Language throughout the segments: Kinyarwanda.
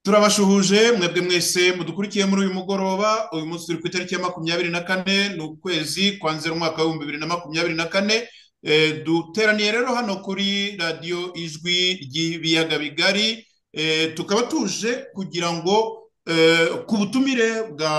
turabashuhuje mwebwe mwese mudukurikiye muri uyu mugoroba uyu munsi turi ku itariki ya makumyabiri na kane ni ukwezi kwa nzeri umwaka w'ibihumbi bibiri na makumyabiri na kane Eh, duteraniye rero hano kuri radiyo ijwi ry'ibiyaga bigari Eh, tukaba tuje kugira ngo eh, ku butumire bwa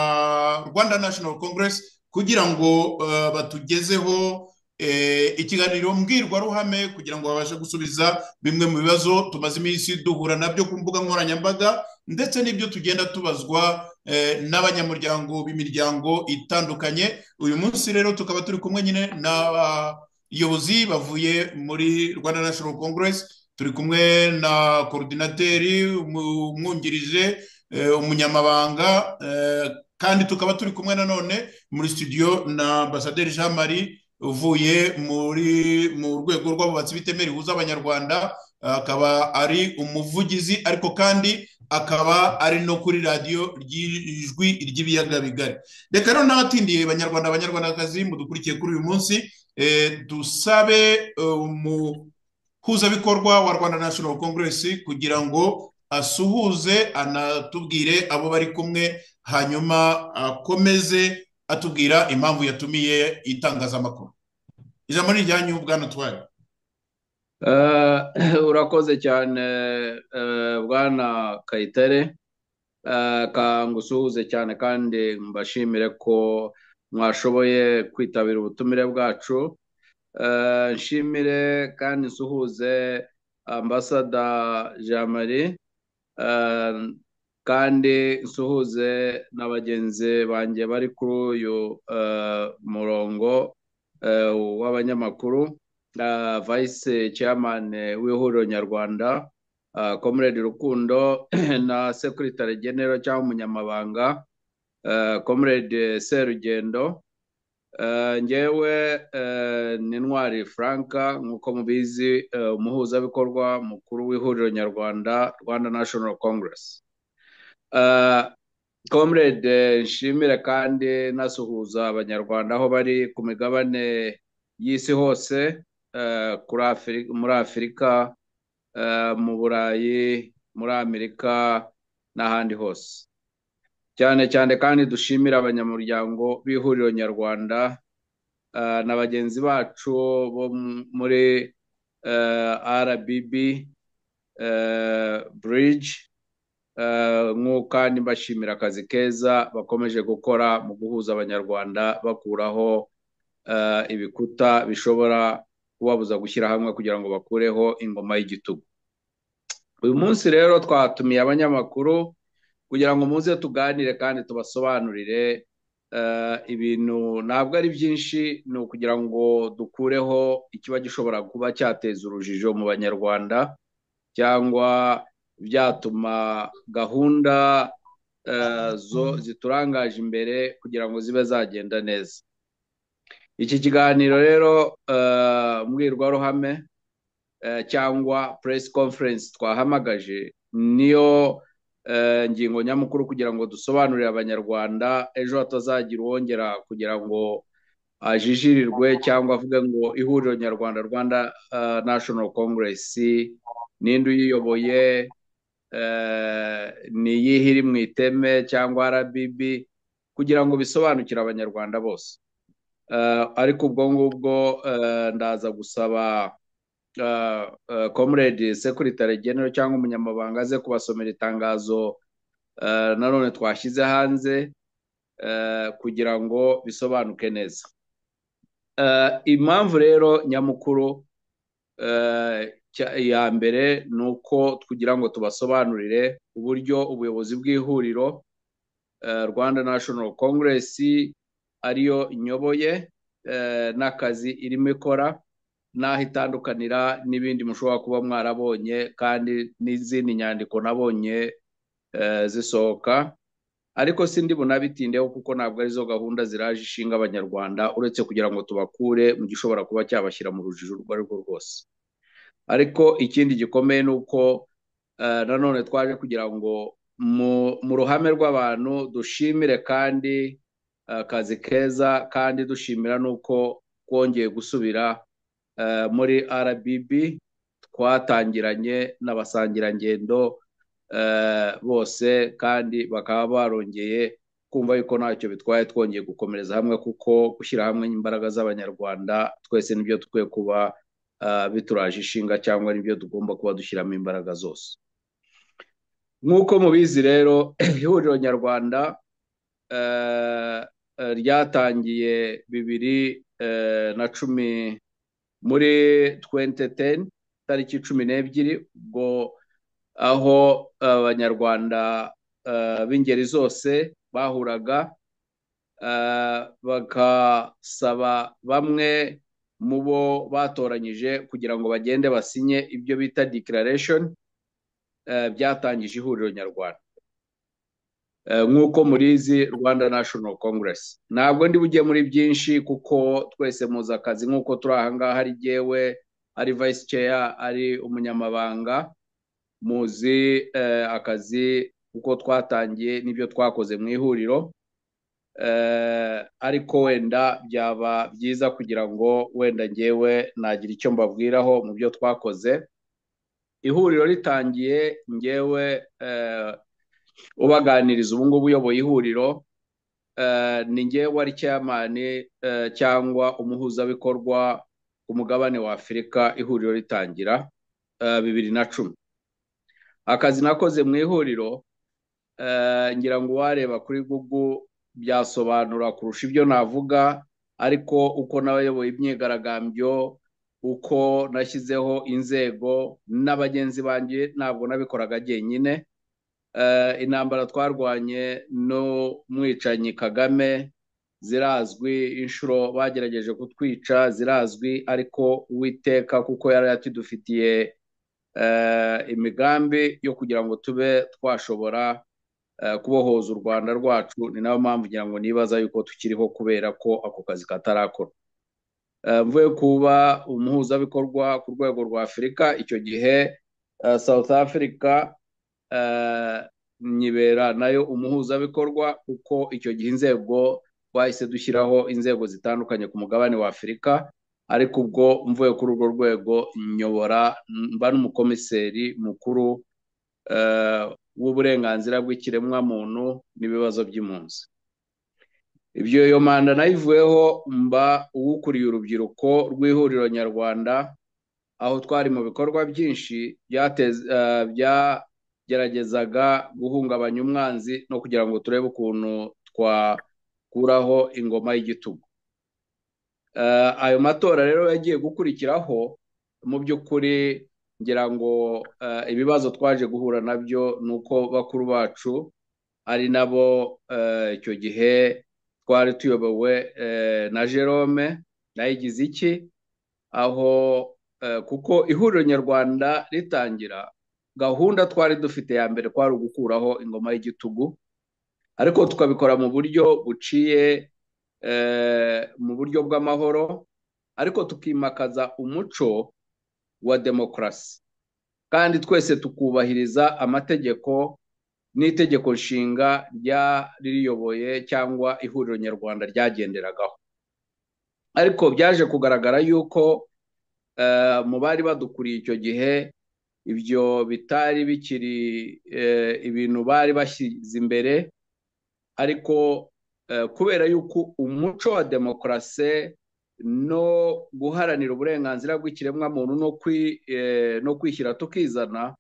rwanda national congress kugira ngo eh, batugezeho eh, ikiganiro mbwirwaruhame kugira ngo babashe gusubiza bimwe mu bibazo tumaze iminsi duhura nabyo ku mbuga nkoranyambaga ndetse n'ibyo tugenda tubazwa eh, n'abanyamuryango b'imiryango itandukanye uyu munsi rero tukaba turi kumwe nyine na bayobozi bavuye muri rwanda national congress turi kumwe na korodinateri umwungirije eh, umunyamabanga eh, kandi tukaba turi kumwe nanone muri studio na ambasaderi jean marie uvuye muri mu rwego rw'abubatsi bitemera ihuza abanyarwanda akaba ari umuvugizi ariko kandi akaba ari no kuri radiyo ry'ijwi ry'ibiyaga bigari reka rero n'abatindiye banyarwanda abanyarwandakazi mudukurikiye kuri uyu munsi eh, dusabe umuhuzabikorwa wa rwanda national congress kugira ngo asuhuze anatubwire abo bari kumwe hanyuma akomeze atubwira impamvu yatumiye itangazamakuru ijambo ni iryanyu bwana tuwari Eh, urakoze cyane eh, bwana kayitare Eh, ka ngusuhuze cyane kandi mbashimire ko mwashoboye kwitabira ubutumire bwacu Eh, nshimire kandi nsuhuze ambasada jean marie Eh, kandi nsuhuze na bagenzi banjye bari kuri uyu eh, murongo eh, w'abanyamakuru uh, vice chairman eh, w'ihuriro nyarwanda uh, comrade rukundo na secretary general cyangwa umunyamabanga uh, comrade serugendo uh, ngewe uh, ni ntwari franka nk'uko mubizi uh, umuhuzabikorwa mukuru w'ihuriro nyarwanda rwanda national congress uh, comrade eh, nshimire kandi nasuhuza abanyarwanda aho bari ku migabane y'isi hose eh, kuri Afri- muri afurika eh, mu burayi muri amerika n'ahandi hose cyane cyane kandi dushimira abanyamuryango b'ihuriro nyarwanda eh, na bagenzi bacu bo m- muri eh, rbb eh, bridge eh, nk'uko kandi mbashimira akazi keza bakomeje gukora mu guhuza abanyarwanda bakuraho eh, ibikuta bishobora kubabuza gushyira hamwe kugira ngo bakureho ingoma y'igitugu uyu munsi rero twatumiye abanyamakuru kugira ngo muze tuganire kandi tubasobanurire eh, ibintu ntabwo ari byinshi ni ukugira ngo dukureho ikiba gishobora kuba cyateza urujijo mu banyarwanda cyangwa byatuma gahunda eh, zo- ziturangaje imbere kugira ngo zibe zagenda neza iki kiganiro rero eh, mbwirwaruhame eh, cyangwa press conference twahamagaje niyo eh, ngingo nyamukuru kugira ngo dusobanurire abanyarwanda ejo hatazagira uwongera kugira ngo ajijirirwe cyangwa avuge ngo ihuriro nyarwanda rwanda eh, national congress ninde uyiyoboye eh, ni iyihe iri mu iteme cyangwa rbb kugira ngo bisobanukire abanyarwanda bose Eh, ariko ubwo ngubwo eh, ndaza gusaba eh, eh, comrade secretary general cyangwa umunyamabanga aze kubasomera itangazo eh, nanone twashyize hanze eh, kugira ngo bisobanuke neza Eh, impamvu rero nyamukuru eh, cya- iya mbere ni uko tugira ngo tubasobanurire uburyo ubuyobozi bw'ihuriro eh, Rwanda National Congress ariyo nyoboye eh, n'akazi irimo ikora n'aho itandukanira n'ibindi mushobora kuba mwarabonye kandi n'izindi nyandiko nabonye eh, zisohoka ariko sindi bunabitindeho kuko ntabwo arizo gahunda ziraje ishinga abanyarwanda uretse kugira ngo tubakure mu gishobora kuba cyabashyira mu rujijo urwo ari rwo rwose ariko ikindi gikomeye ni uko eh, nanone twaje kugira ngo mu mu ruhame rw'abantu dushimire kandi eh, akazi keza kandi dushimira n'uko twongeye gusubira eh, muri RBB twatangiranye n'abasangirangendo bose kandi bakaba barongeye kumva yuko ntacyo bitwaye twongeye gukomereza hamwe kuko gushyira hamwe imbaraga z'abanyarwanda twese nibyo dukwiye kuba bituraje ishinga cyangwa nibyo tugomba kuba dushyiramo imbaraga zose nk'uko mubizi rero ihuriro nyarwanda ryatangiye bibiri na cumi muri twente teni tariki cumi n'ebyiri ubwo aho abanyarwanda b'ingeri zose bahuraga bagasaba bamwe mu bo batoranyije kugira ngo bagende basinye ibyo bita declaration byatangije ihuriro nyarwanda nk'uko murizi rwanda national congress ntabwo ndi bujye muri byinshi kuko twese muzi akazi nk'uko turi ahangaha ari jyewe ari vice chair ari umunyamabanga muzi akazi kuko twatangiye n'ibyo twakoze mu ihuriro ariko wenda byaba byiza kugira ngo wenda ngewe nagira icyo mbabwiraho mu byo twakoze ihuriro ritangiye ngewe ubaganiriza ubu ngubu uyoboye ihuriro ni ngewe ari cyamani cyangwa umuhuzabikorwa ku mugabane wa afurika ihuriro ritangira bibiri na cumi akazi nakoze mu ihuriro ngira ngo uwareba kuri google byasobanura kurusha ibyo navuga ariko uko n'abayoboye imyigaragambyo uko nashyizeho inzego n'abagenzi banjye ntabwo nabikoraga jyenyine intambara twarwanye n'umwicanyi kagame zirazwi inshuro bagerageje kutwica zirazwi ariko uwiteka kuko yari yatidufitiye imigambi yo kugira ngo tube twashobora kubohoza u rwanda rwacu ni nayo mpamvu ngira ngo nibaza yuko tukiriho kubera ko ako kazi katarakora mvuye kuba umuhuzabikorwa ku rwego rwa afurika icyo gihe south africa nyibera nayo umuhuzabikorwa kuko icyo gihe inzego twahise dushyiraho inzego zitandukanye ku mugabane wa afurika ariko ubwo mvuye kuri urwo rwego nyobora mba n'umukomiseri mukuru w'uburenganzira bw'ikiremwamuntu n'ibibazo by'impunzi ibyo iyo manda nayivuyeho mba uwukuriye urubyiruko rw'ihuriro nyarwanda aho twari mu bikorwa byinshi byageragezaga guhungabanya umwanzi no kugira ngo turebe ukuntu twakuraho ingoma y'igitugu ayo matora rero yagiye gukurikiraho mu by'ukuri ngira ngo ibibazo twaje guhura nabyo ni uko bakuru bacu ari nabo icyo gihe twari tuyobowe na Jerome nayigize iki aho kuko ihuriro nyarwanda ritangira gahunda twari dufite ya mbere kwari ugukuraho ingoma y'igitugu ariko tukabikora mu buryo buciye mu buryo bw'amahoro ariko tukimakaza umuco wa demokarasi kandi twese tukubahiriza amategeko n'itegeko nshinga ririyoboye cyangwa ihuriro nyarwanda ryagenderagaho ariko byaje kugaragara yuko mu bari badukuriye icyo gihe ibyo bitari bikiri ibintu bari bashyize imbere ariko kubera yuko umuco wa demokarasi no guharanira uburenganzira bw'ikiremwamuntu no kwishyira tukizana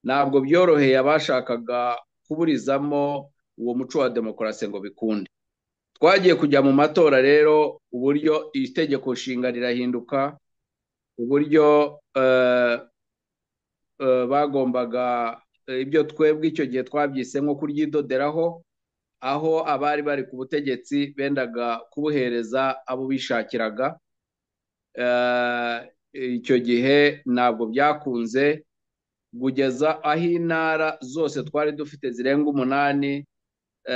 ntabwo byoroheye abashakaga kuburizamo uwo muco wa demokarasi ngo bikunde twagiye kujya mu matora rero uburyo itegeko nshinga rirahinduka uburyo bagombaga ibyo twebwe icyo gihe twabyise nko kuryidoderaho aho abari bari ku butegetsi bendaga kubuhereza abo bishakiraga icyo gihe ntabwo byakunze kugeza aho intara zose twari dufite zirenga umunani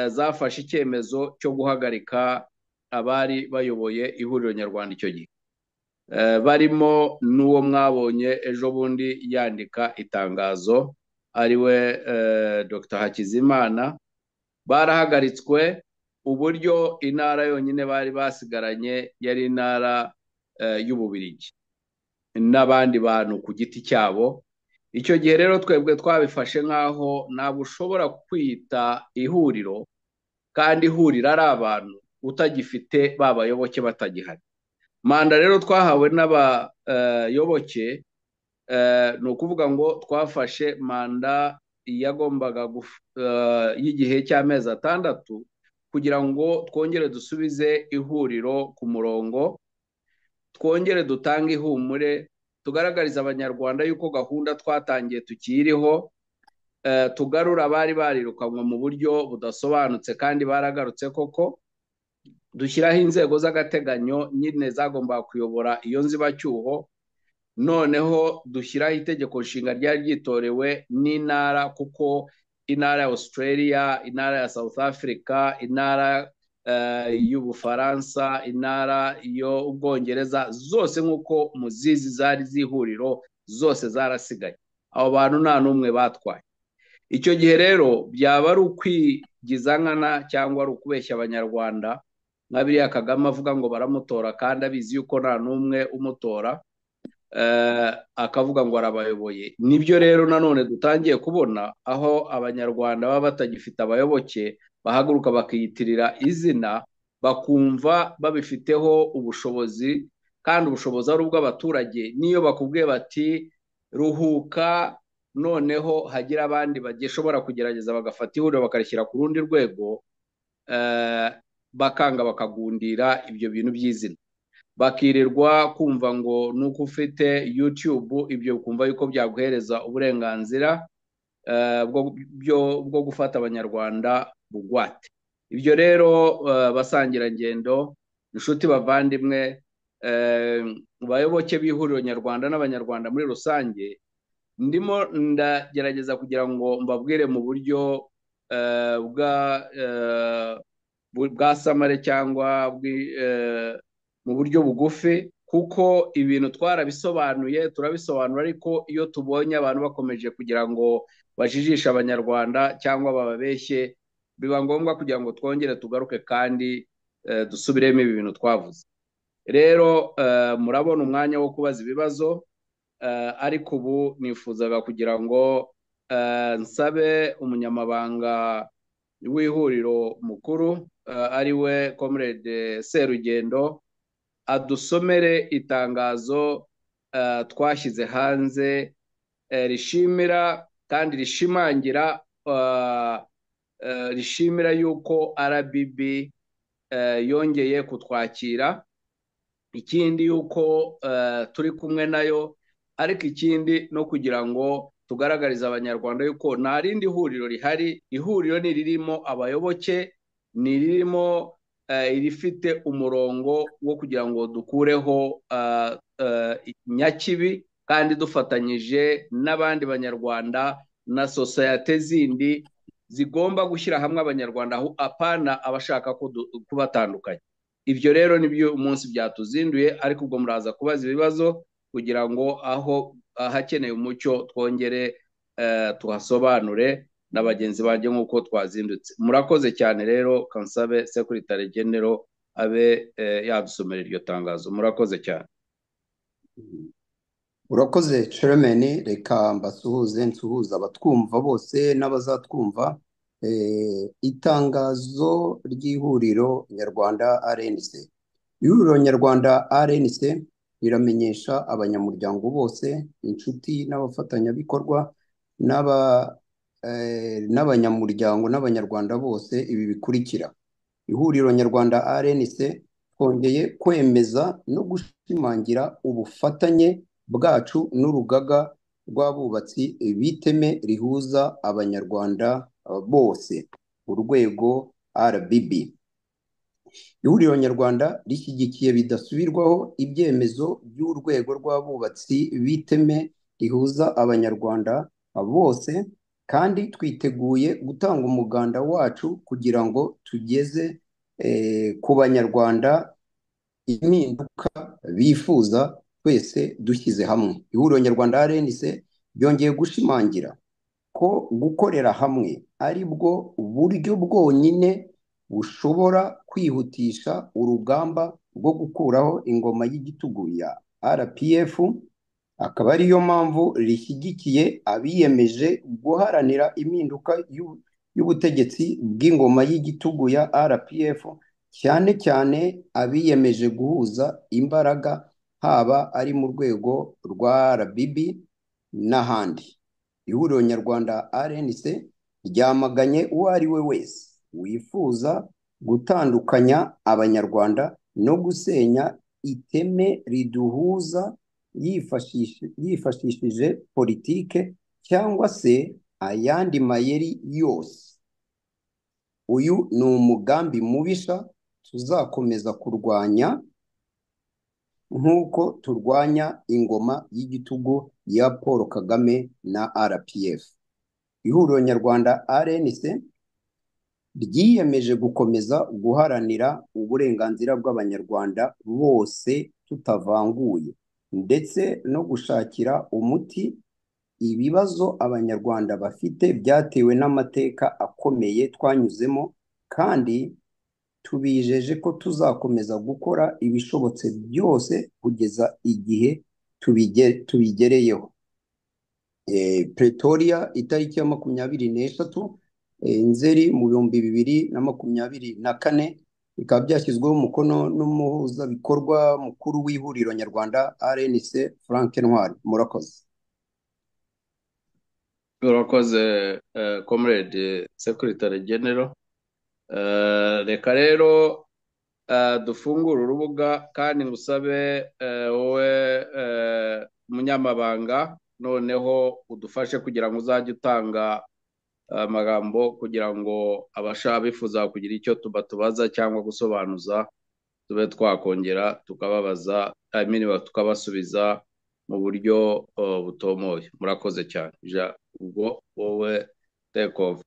zafashe icyemezo cyo guhagarika abari bayoboye ihuriro nyarwanda icyo gihe barimo n'uwo mwabonye ejo bundi yandika itangazo ariwe dr hakizimana barahagaritswe uburyo intara yonyine bari basigaranye yari intara y'ububirigi n'abandi bantu ku giti cyabo icyo gihe rero twebwe twabifashe nk'aho ntabwo ushobora kwita ihuriro kandi ihuriro ari abantu utagifite babayoboke batagihari manda rero twahawe n'abayoboke ni ukuvuga ngo twafashe manda yagombaga y'igihe cy'amezi atandatu kugira ngo twongere dusubize ihuriro ku murongo twongere dutange ihumure tugaragariza abanyarwanda yuko gahunda twatangiye tukiriho tugarura abari barirukanwe mu buryo budasobanutse kandi baragarutse koko dushyiraho inzego z'agateganyo nyine zagombaga kuyobora iyo nzibacyuho noneho dushyiraho itegeko nshinga ryari ryitorewe n'intara kuko intara ya australia intara ya south africa intara y'ubufaransa intara y'ubwongereza zose nk'uko muzizi zari z'ihuriro zose zarasigaye abo bantu nta n'umwe batwaye icyo gihe rero byaba ari ukwigiza nkana cyangwa ari ukubeshya abanyarwanda nka biriya kagame avuga ngo baramutora kandi abizi yuko nta n'umwe umutora akavuga ngo arabayoboye nibyo rero nanone dutangiye kubona aho abanyarwanda baba batagifite abayoboke bahaguruka bakiyitirira izina bakumva babifiteho ubushobozi kandi ubushobozi ari ubw'abaturage n'iyo bakubwiye bati ruhuka noneho hagira abandi bagishobora kugerageza bagafata ihuriro bakarishyira ku rundi rwego bakanga bakagundira ibyo bintu by'izina bakirirwa kumva ngo nuko ufite yutube ibyo kumva yuko byaguhereza uburenganzira bwo gufata abanyarwanda bugwate ibyo rero basangirangendo inshuti bavandimwe bayoboke b'ihuriro nyarwanda n'abanyarwanda muri rusange ndimo ndagerageza kugira ngo mbabwire mu buryo bwa bwa samare cyangwa mu buryo bugufi kuko ibintu twarabisobanuye turabisobanura ariko iyo tubonye abantu bakomeje kugira ngo bajijishe abanyarwanda cyangwa bababeshye biba ngombwa kugira ngo twongere tugaruke kandi dusubiremo ibi bintu twavuze rero murabona umwanya wo kubaza ibibazo ariko ubu nifuzaga kugira ngo nsabe umunyamabanga w'ihuriro mukuru ari we comrade serugendo adusomere itangazo twashyize hanze rishimira kandi rishimangira rishimira yuko RBB yongeye kutwakira ikindi yuko turi kumwe nayo ariko ikindi no kugira ngo tugaragariza abanyarwanda yuko nta rindi huriro rihari ihuriro ni ririmo abayoboke ni ririmo irifite umurongo wo kugira ngo dukureho nyakibi kandi dufatanyije n'abandi banyarwanda na sosiyete zindi zigomba gushyira hamwe abanyarwanda aho apana abashaka kubatandukanya ibyo rero nibyo umunsi byatuzinduye ariko ubwo muraza kubaza ibibazo kugira ngo aho ahakeneye umucyo twongere tuhasobanure na bagenzi banjye nk'uko twazindutse murakoze cyane rero kansabe sekiritari genero abe yadusomera iryo tangazo murakoze cyane urakoze ceremeni reka mbasuhuze nsuhuza abatwumva bose n'abazatwumva itangazo ry'ihuriro nyarwanda rnc ihuriro nyarwanda rnc riramenyesha abanyamuryango bose inshuti n'abafatanyabikorwa n'aba n'abanyamuryango n'abanyarwanda bose ibi bikurikira ihuriro nyarwanda rnc twongeye kwemeza no gushimangira ubufatanye bwacu n'urugaga rw'abubatsi biteme rihuza abanyarwanda bose urwego rbb ihuriro nyarwanda rishyigikiye bidasubirwaho ibyemezo by'urwego rw'abubatsi biteme rihuza abanyarwanda bose kandi twiteguye gutanga umuganda wacu kugira ngo tugeze ku banyarwanda impinduka bifuza twese dushyize hamwe ihuriro nyarwanda rnc byongeye gushimangira ko gukorera hamwe ari bwo buryo bwonyine bushobora kwihutisha urugamba rwo gukuraho ingoma y'igitugu ya rpf akaba ariyo mpamvu rishyigikiye abiyemeje guharanira impinduka y'u- y'ubutegetsi bw'ingoma y'igitugu ya RPF cyane cyane abiyemeje guhuza imbaraga haba ari mu rwego rwa RBB n'ahandi. Ihuriro Nyarwanda RNC ryamaganye uwo ari we wese wifuza gutandukanya Abanyarwanda no gusenya iteme riduhuza yifashishe- yifashishije politike cyangwa se ayandi mayeri yose. Uyu ni umugambi mubisha tuzakomeza kurwanya nk'uko turwanya ingoma y'igitugu ya Paul Kagame na RPF. Ihuriro Nyarwanda RNC ryiyemeje gukomeza guharanira uburenganzira bw'Abanyarwanda bose tutavanguye ndetse no gushakira umuti ibibazo Abanyarwanda bafite byatewe n'amateka akomeye twanyuzemo kandi tubijeje ko tuzakomeza gukora ibishobotse byose kugeza igihe tubige- tubigereyeho. Eh, Pretoria itariki ya makumyabiri n'eshatu eh, Nzeri mu bihumbi bibiri na makumyabiri na kane bikaba byashyizweho umukono n'umuhuzabikorwa mukuru w'ihuriro Nyarwanda RNC Frank Ntwari murakoze. urakoze eh, comrade secretary general Eh, reka rero eh, dufungure urubuga kandi ngusabe eh, wowe eh, umunyamabanga noneho udufashe kugira ngo uzajye utanga amagambo kugira ngo abasha bifuza kugira icyo tubatubaza cyangwa gusobanuza tube twakongera tukababaza I mean, tukabasubiza mu buryo eh, butomoye murakoze cyane Ja, ubwo wowe take over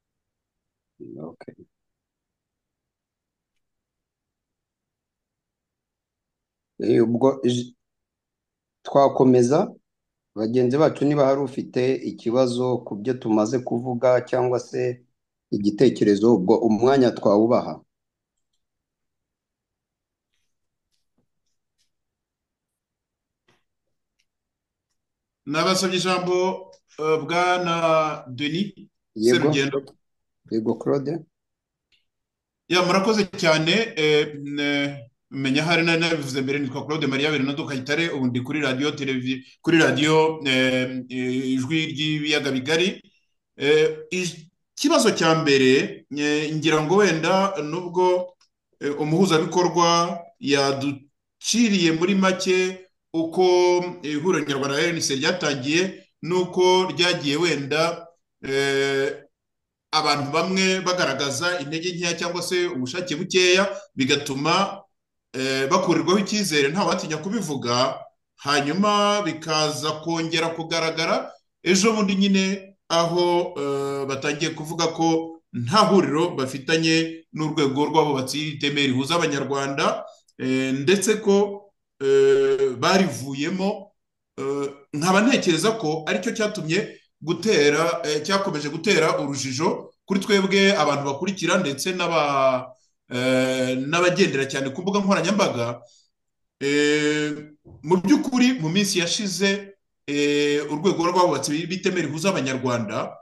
Okay. Eh, ubwo j- twakomeza bagenzi bacu niba hari ufite ikibazo ku byo tumaze kuvuga cyangwa se igitekerezo ubwo umwanya twawubaha. nabasabye ijambo eh, bwana denis Yego, serugendo yego Claude. Ya murakoze cyane eh, ne- menya hari nari nabivuze mbere nitwa Claude Maria Bernardo Kayitare ubu ndi kuri radiyo televi kuri radiyo eh, eh, ijwi ry'ibiyaga bigari Eh, ij- ikibazo cya mbere eh, ngira ngo wenda nubwo eh, umuhuzabikorwa yaduciriye muri make uko ihuriro nyarwanda RNC ryatangiye n'uko ryagiye wenda eh, abantu bamwe bagaragaza intege nkeya cyangwa se ubushake bukeya bigatuma eh, bakurirwaho icyizere nta watinya kubivuga hanyuma bikaza kongera kugaragara ejo bundi nyine aho eh, batangiye kuvuga ko nta huriro bafitanye n'urwego rw'abubatsi iteme rihuza abanyarwanda eh, ndetse ko eh, barivuyemo eh, nkaba ntekereza ko aricyo cyatumye gutera eh, cyakomeje gutera urujijo kuri twebwe abantu bakurikira ndetse n'aba eh, n'abagendera cyane ku mbuga nkoranyambaga Eh, mu by'ukuri mu minsi yashize eh, urwego rw'abubatsi b'iteme rihuza abanyarwanda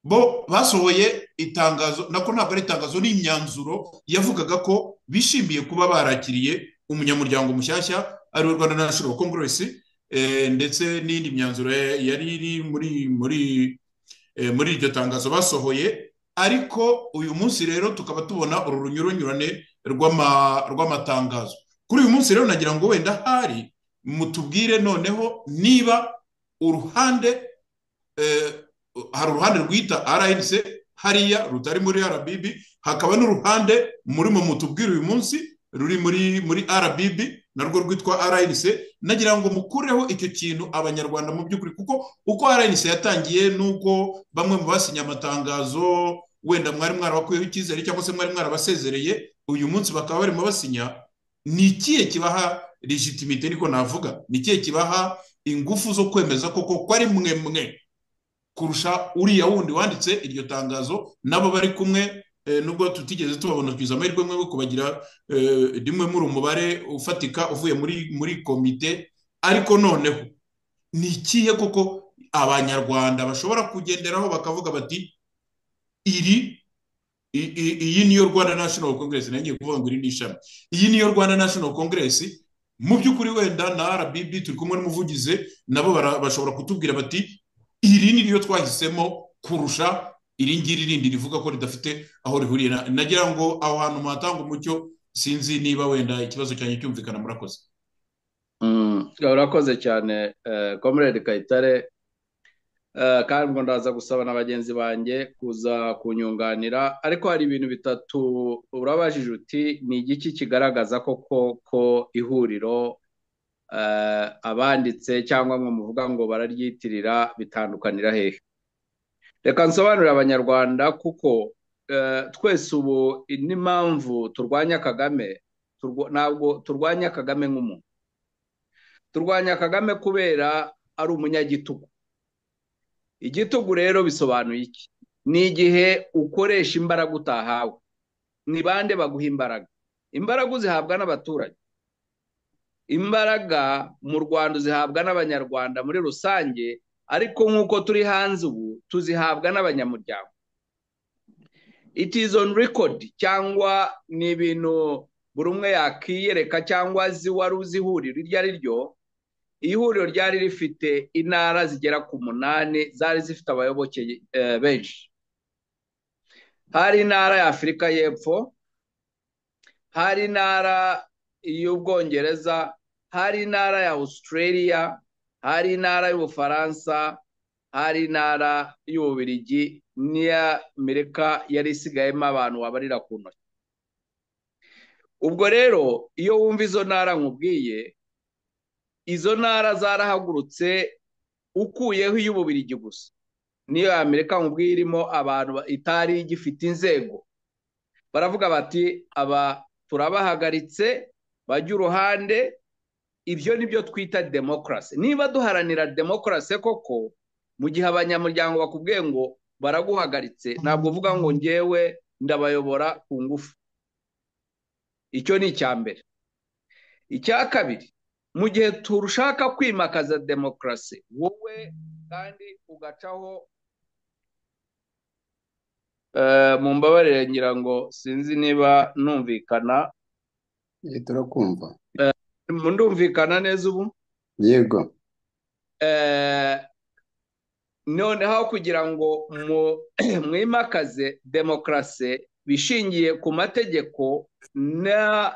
bo basohoye itangazo nako ntabwo ari itangazo ni imyanzuro yavugaga ko bishimiye kuba barakiriye umunyamuryango mushyashya ari we rwanda national congress eh, ndetse n'indi myanzuro ya- yari iri muri muri eh, muri iryo tangazo basohoye ariko uyu munsi rero tukaba tubona uru runyuranyurane rw'ama- rw'amatangazo kuri uyu munsi rero nagira ngo wenda hari mutubwire noneho niba uruhande eh, hari uruhande rwita RNC hariya rutari muri RBB hakaba n'uruhande murimo mutubwira uyu munsi ruri muri muri RBB narwo rwitwa RNC nagira ngo mukureho icyo kintu abanyarwanda mu by'ukuri kuko uko RNC yatangiye nuko bamwe mu basinye amatangazo wenda mwari mwarabakuyeho icyizere cyangwa se mwari mwarabasezereye uyu munsi bakaba barimo basinya ni ikihe kibaha legitimite niko navuga ni ikihe kibaha ingufu zo kwemeza koko ko ari mwe mwe kurusha uriya wundi wanditse iryo tangazo nabo bari kumwe eh, nubwo tutigeze tubabona twize amahirwe mwe kubagira eh, rimwe muri umubare ufatika uvuye muri muri komite ariko noneho ni ikihe koko abanyarwanda bashobora kugenderaho bakavuga bati iri i- i- iyi niyo rwanda national congress nanjye kuvuga ngo iri ni ishami iyi niyo rwanda national congress mu by'ukuri wenda na rbb turi kumwe n'umuvugizi nabo bara- bashobora kutubwira bati iri ni ryo twahisemo kurusha iri ngiri rindi rivuga ko ridafite aho rihuriye na- nagira ngo aho hantu muhatanga umucyo sinzi niba wenda ikibazo cyanjye cyumvikana murakoze Mm, urakoze cyane eh, comrade Kayitare Eh, kandi ngo ndaza gusaba na bagenzi banjye kuza kunyunganira ariko hari ibintu bitatu urabajije uti ni igiki kigaragaza koko ko ihuriro eh, abanditse cyangwa mwe muvuga ngo bararyitirira bitandukanira hehe reka nsobanurire abanyarwanda kuko eh, twese ubu n'impamvu turwanya kagame turwa- ntabwo turwanya kagame nk'umuntu turwanya kagame kubera ari umunyagitugu igitugu rero bisobanuye iki ni igihe ukoresha imbaraga utahawe ni bande baguha imbaraga imbaraga uzihabwa n'abaturage imbaraga mu rwanda uzihabwa n'abanyarwanda muri rusange ariko nk'uko turi hanze ubu tuzihabwa n'abanyamuryango it is on record cyangwa ni ibintu buri umwe yakiyereka cyangwa azi wari uzi ihuriro iryo ari ryo ihuriro ryari rifite intara zigera ku munani zari zifite abayoboke eh, benshi hari intara ya afurika y'epfo hari intara y'ubwongereza hari intara ya australia hari intara y'ubufaransa hari intara y'ububirigi n'iya amerika yari isigayemo abantu wabarira ku ntoki ubwo rero iyo wumva izo ntara nkubwiye izo ntara zarahagurutse ukuyeho iy'ububirigi gusa niyo ya amerika nkubwiye irimo abantu ba- itari igifite inzego baravuga bati aba turabahagaritse bajya uruhande ibyo ni byo twita demokarasi niba duharanira demokarasi koko mu gihe abanyamuryango bakubwiye ngo baraguhagaritse ntabwo uvuga ngo ngewe ndabayobora ku ngufu icyo ni icya mbere icya kabiri mu gihe turushaka kwimakaza demokarasi wowe kandi ugacaho Eh, mumbabarire ngira ngo sinzi niba numvikana Eh, turakumva ndumvikana neza ubu yego Eh, noneho kugira ngo mu- mwimakaze demokarasi bishingiye ku mategeko na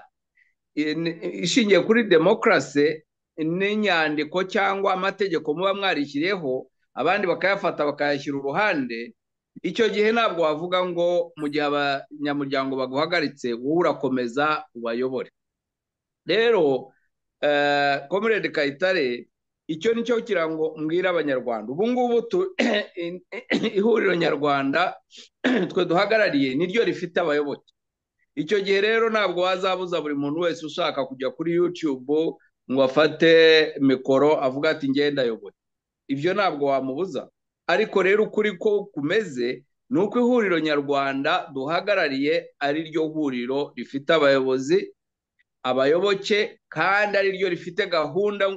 in- ishingiye kuri demokarasi n'inyandiko cyangwa amategeko muba mwarishyiriyeho abandi bakayafata bakayashyira uruhande icyo gihe ntabwo wavuga ngo mu gihe abanyamuryango baguhagaritse wowe urakomeza ubayobore rero eh, comrade kayitare icyo ni cyo kirango mbwira abanyarwanda ubu ngubu tu- ihuriro nyarwanda twe duhagarariye niryo rifite abayoboke icyo gihe rero ntabwo wazabuza buri muntu wese ushaka kujya kuri youtube ngo afate mikoro avuga ati ngenda ayoboye ibyo ntabwo wamubuza ariko rero ukuri ko kumeze ni uko ihuriro nyarwanda duhagarariye ari ryo huriro rifite abayobozi abayoboke kandi ari ryo rifite gahunda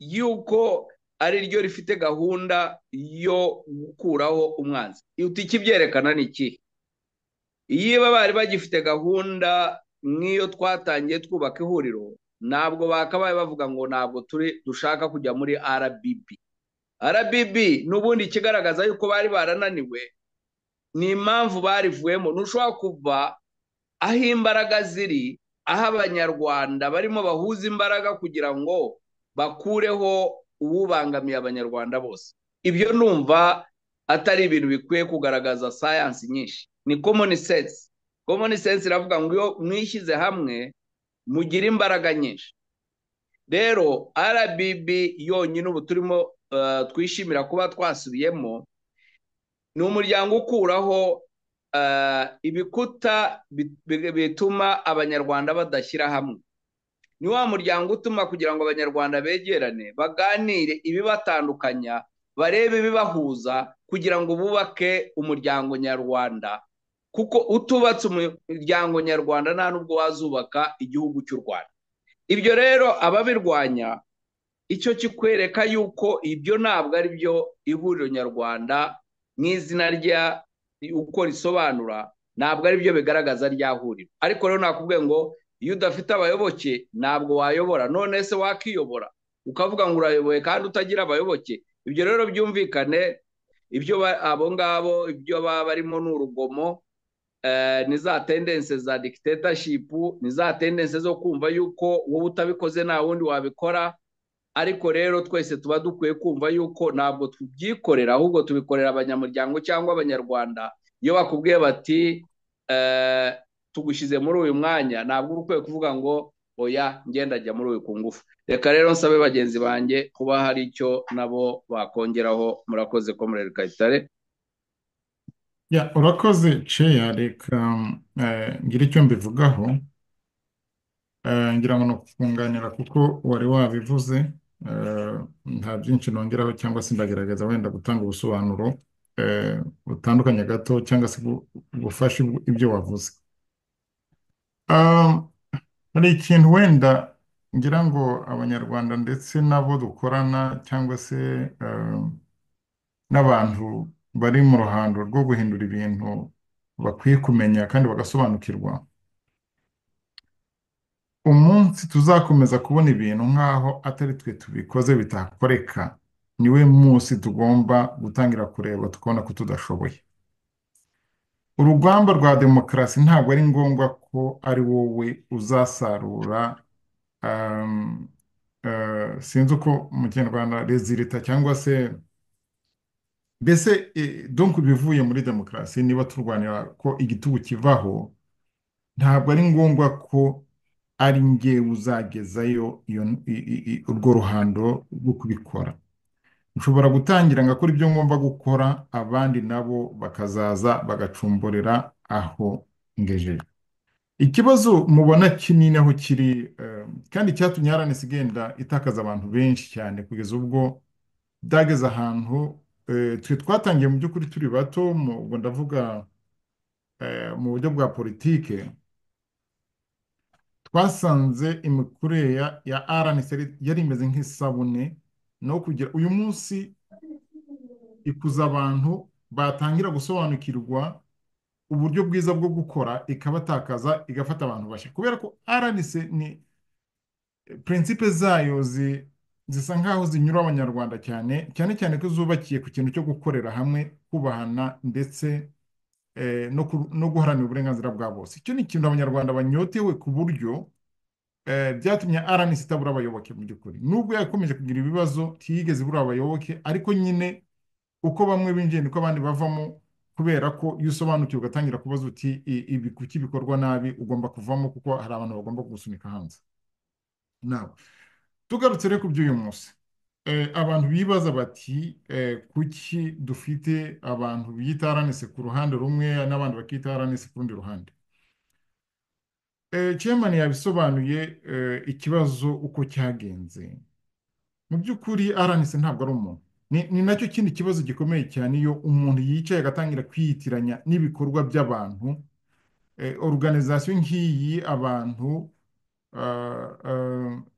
y'uko ari ryo rifite gahunda yo gukuraho umwanzi uti ikibyerekana ni iki iyo bari bagifite gahunda nk'iyo twatangiye twubaka ihuriro ntabwo bakabaye bavuga ngo ntabwo turi dushaka kujya muri rbb rbb n'ubundi ikigaragaza yuko bari barananiwe ni impamvu barivuyemo ntushobora kuva aho imbaraga ziri aho abanyarwanda barimo bahuza imbaraga kugira ngo bakureho uwubangamiye abanyarwanda bose ibyo numva atari ibintu bikwiye kugaragaza sayansi nyinshi ni common sense common sense iravuga ngo iyo mwishyize hamwe mugire imbaraga nyinshi rero rbb yonyine ubu turimo eh, twishimira kuba twasubiyemo ni umuryango ukuraho eh, ibikuta bi- bi- bituma abanyarwanda badashyira hamwe ni wa muryango utuma kugira ngo abanyarwanda begerane baganire ibibatandukanya barebe ibibahuza kugira ngo bubake umuryango nyarwanda kuko utubatse umuryango nyarwanda nta nubwo wazubaka igihugu cy'u rwanda ibyo rero ababirwanya icyo kikwereka yuko ibyo ntabwo ari byo ihuriro nyarwanda nk'izina rya uko risobanura ntabwo ari byo bigaragaza rya huriro ariko rero nakubwiye ngo iyo udafite abayoboke ntabwo wayobora none se wakiyobora ukavuga ngo urayoboye kandi utagira abayoboke ibyo rero byumvikane ibyo abo ngabo ibyo baba barimo ni urugomo ni za tendense za dikitateshipu ni za tendense zo kumva yuko wowe utabikoze nta wundi wabikora ariko rero twese tuba dukwiye kumva yuko ntabwo tubyikorera ahubwo tubikorera abanyamuryango cyangwa abanyarwanda iyo bakubwiye bati tugushyize muri uyu mwanya ntabwo ukwiye kuvuga ngo oya ngenda ajya muri uyu ku ngufu reka rero nsabe bagenzi banjye kuba hari icyo nabo bakongeraho murakoze ko muri kayitare ya urakoze ceya reka ngira icyo mbivugaho ngira ngo ni ukukunganira kuko wari wabivuze nta byinshi nongeraho cyangwa se ndagerageza wenda gutanga ubusobanuro butandukanye gato cyangwa se gufasha ibyo wavuze hari ikintu wenda ngira ngo abanyarwanda ndetse n'abo dukorana cyangwa se n'abantu bari mu ruhando rwo guhindura ibintu bakwiye kumenya kandi bagasobanukirwa umunsi tuzakomeza kubona ibintu nk'aho atari twe tubikoze bitakoreka niwe munsi tugomba gutangira kureba tukabona ko tudashoboye urugamba rwa demokarasi ntabwo ari ngombwa ko ari wowe uzasarura sinzi uko mu kinyarwanda rezilita cyangwa se mbese donk ibivuye muri demokarasi niba turwanira ko igitugu kivaho ntabwo ari ngombwa ko ari nge uzagezayo urwo ruhando rwo kubikora nshobora gutangira ngakora ibyo ngomba gukora abandi nabo bakazaza bagacumburira aho ngejeje ikibazo mubona kinini aho kiri kandi icyatumye haranisi igenda itakaza abantu benshi cyane kugeza ubwo byageze ahantu twe twatangiye mu by'ukuri turi bato ubwo ndavuga mu buryo bwa politike twasanze imikurire ya rnc yari imeze nk'isabune no kugira uyu munsi ikuza abantu batangira gusobanukirwa uburyo bwiza bwo gukora ikabatakaza igafata abantu bashya kubera ko rnc ni prinsipe zayo zi zisa nk'aho zinyura abanyarwanda cyane cyane cyane ko zubakiye ku kintu cyo gukorera hamwe kubahana ndetse no guharanira uburenganzira bwa bose icyo ni ikintu abanyarwanda banyotewe ku buryo byatumye rnc itabura abayoboke mu by'ukuri nubwo yakomeje kugira ibibazo ntiyigeze ibura abayoboke ariko nyine uko bamwe binjiye niko abandi bavamo kubera ko iyo usobanukiwe ugatangira kubaza uti ibi kuki bikorwa nabi ugomba kuvamo kuko hari abantu bagomba kugusunika hanze nawe tugarutse rero ku by'uyu munsi abantu bibaza bati kuki dufite abantu biyita aranise ku ruhande rumwe n'abandi bakita aranise ku rundi ruhande cemani yabisobanuye ikibazo uko cyagenze mu by'ukuri aranise ntabwo ari umuntu ni nacyo kindi kibazo gikomeye cyane iyo umuntu yicaye agatangira kwiyitiranya n'ibikorwa by'abantu organizasiyo nk'iyi abantu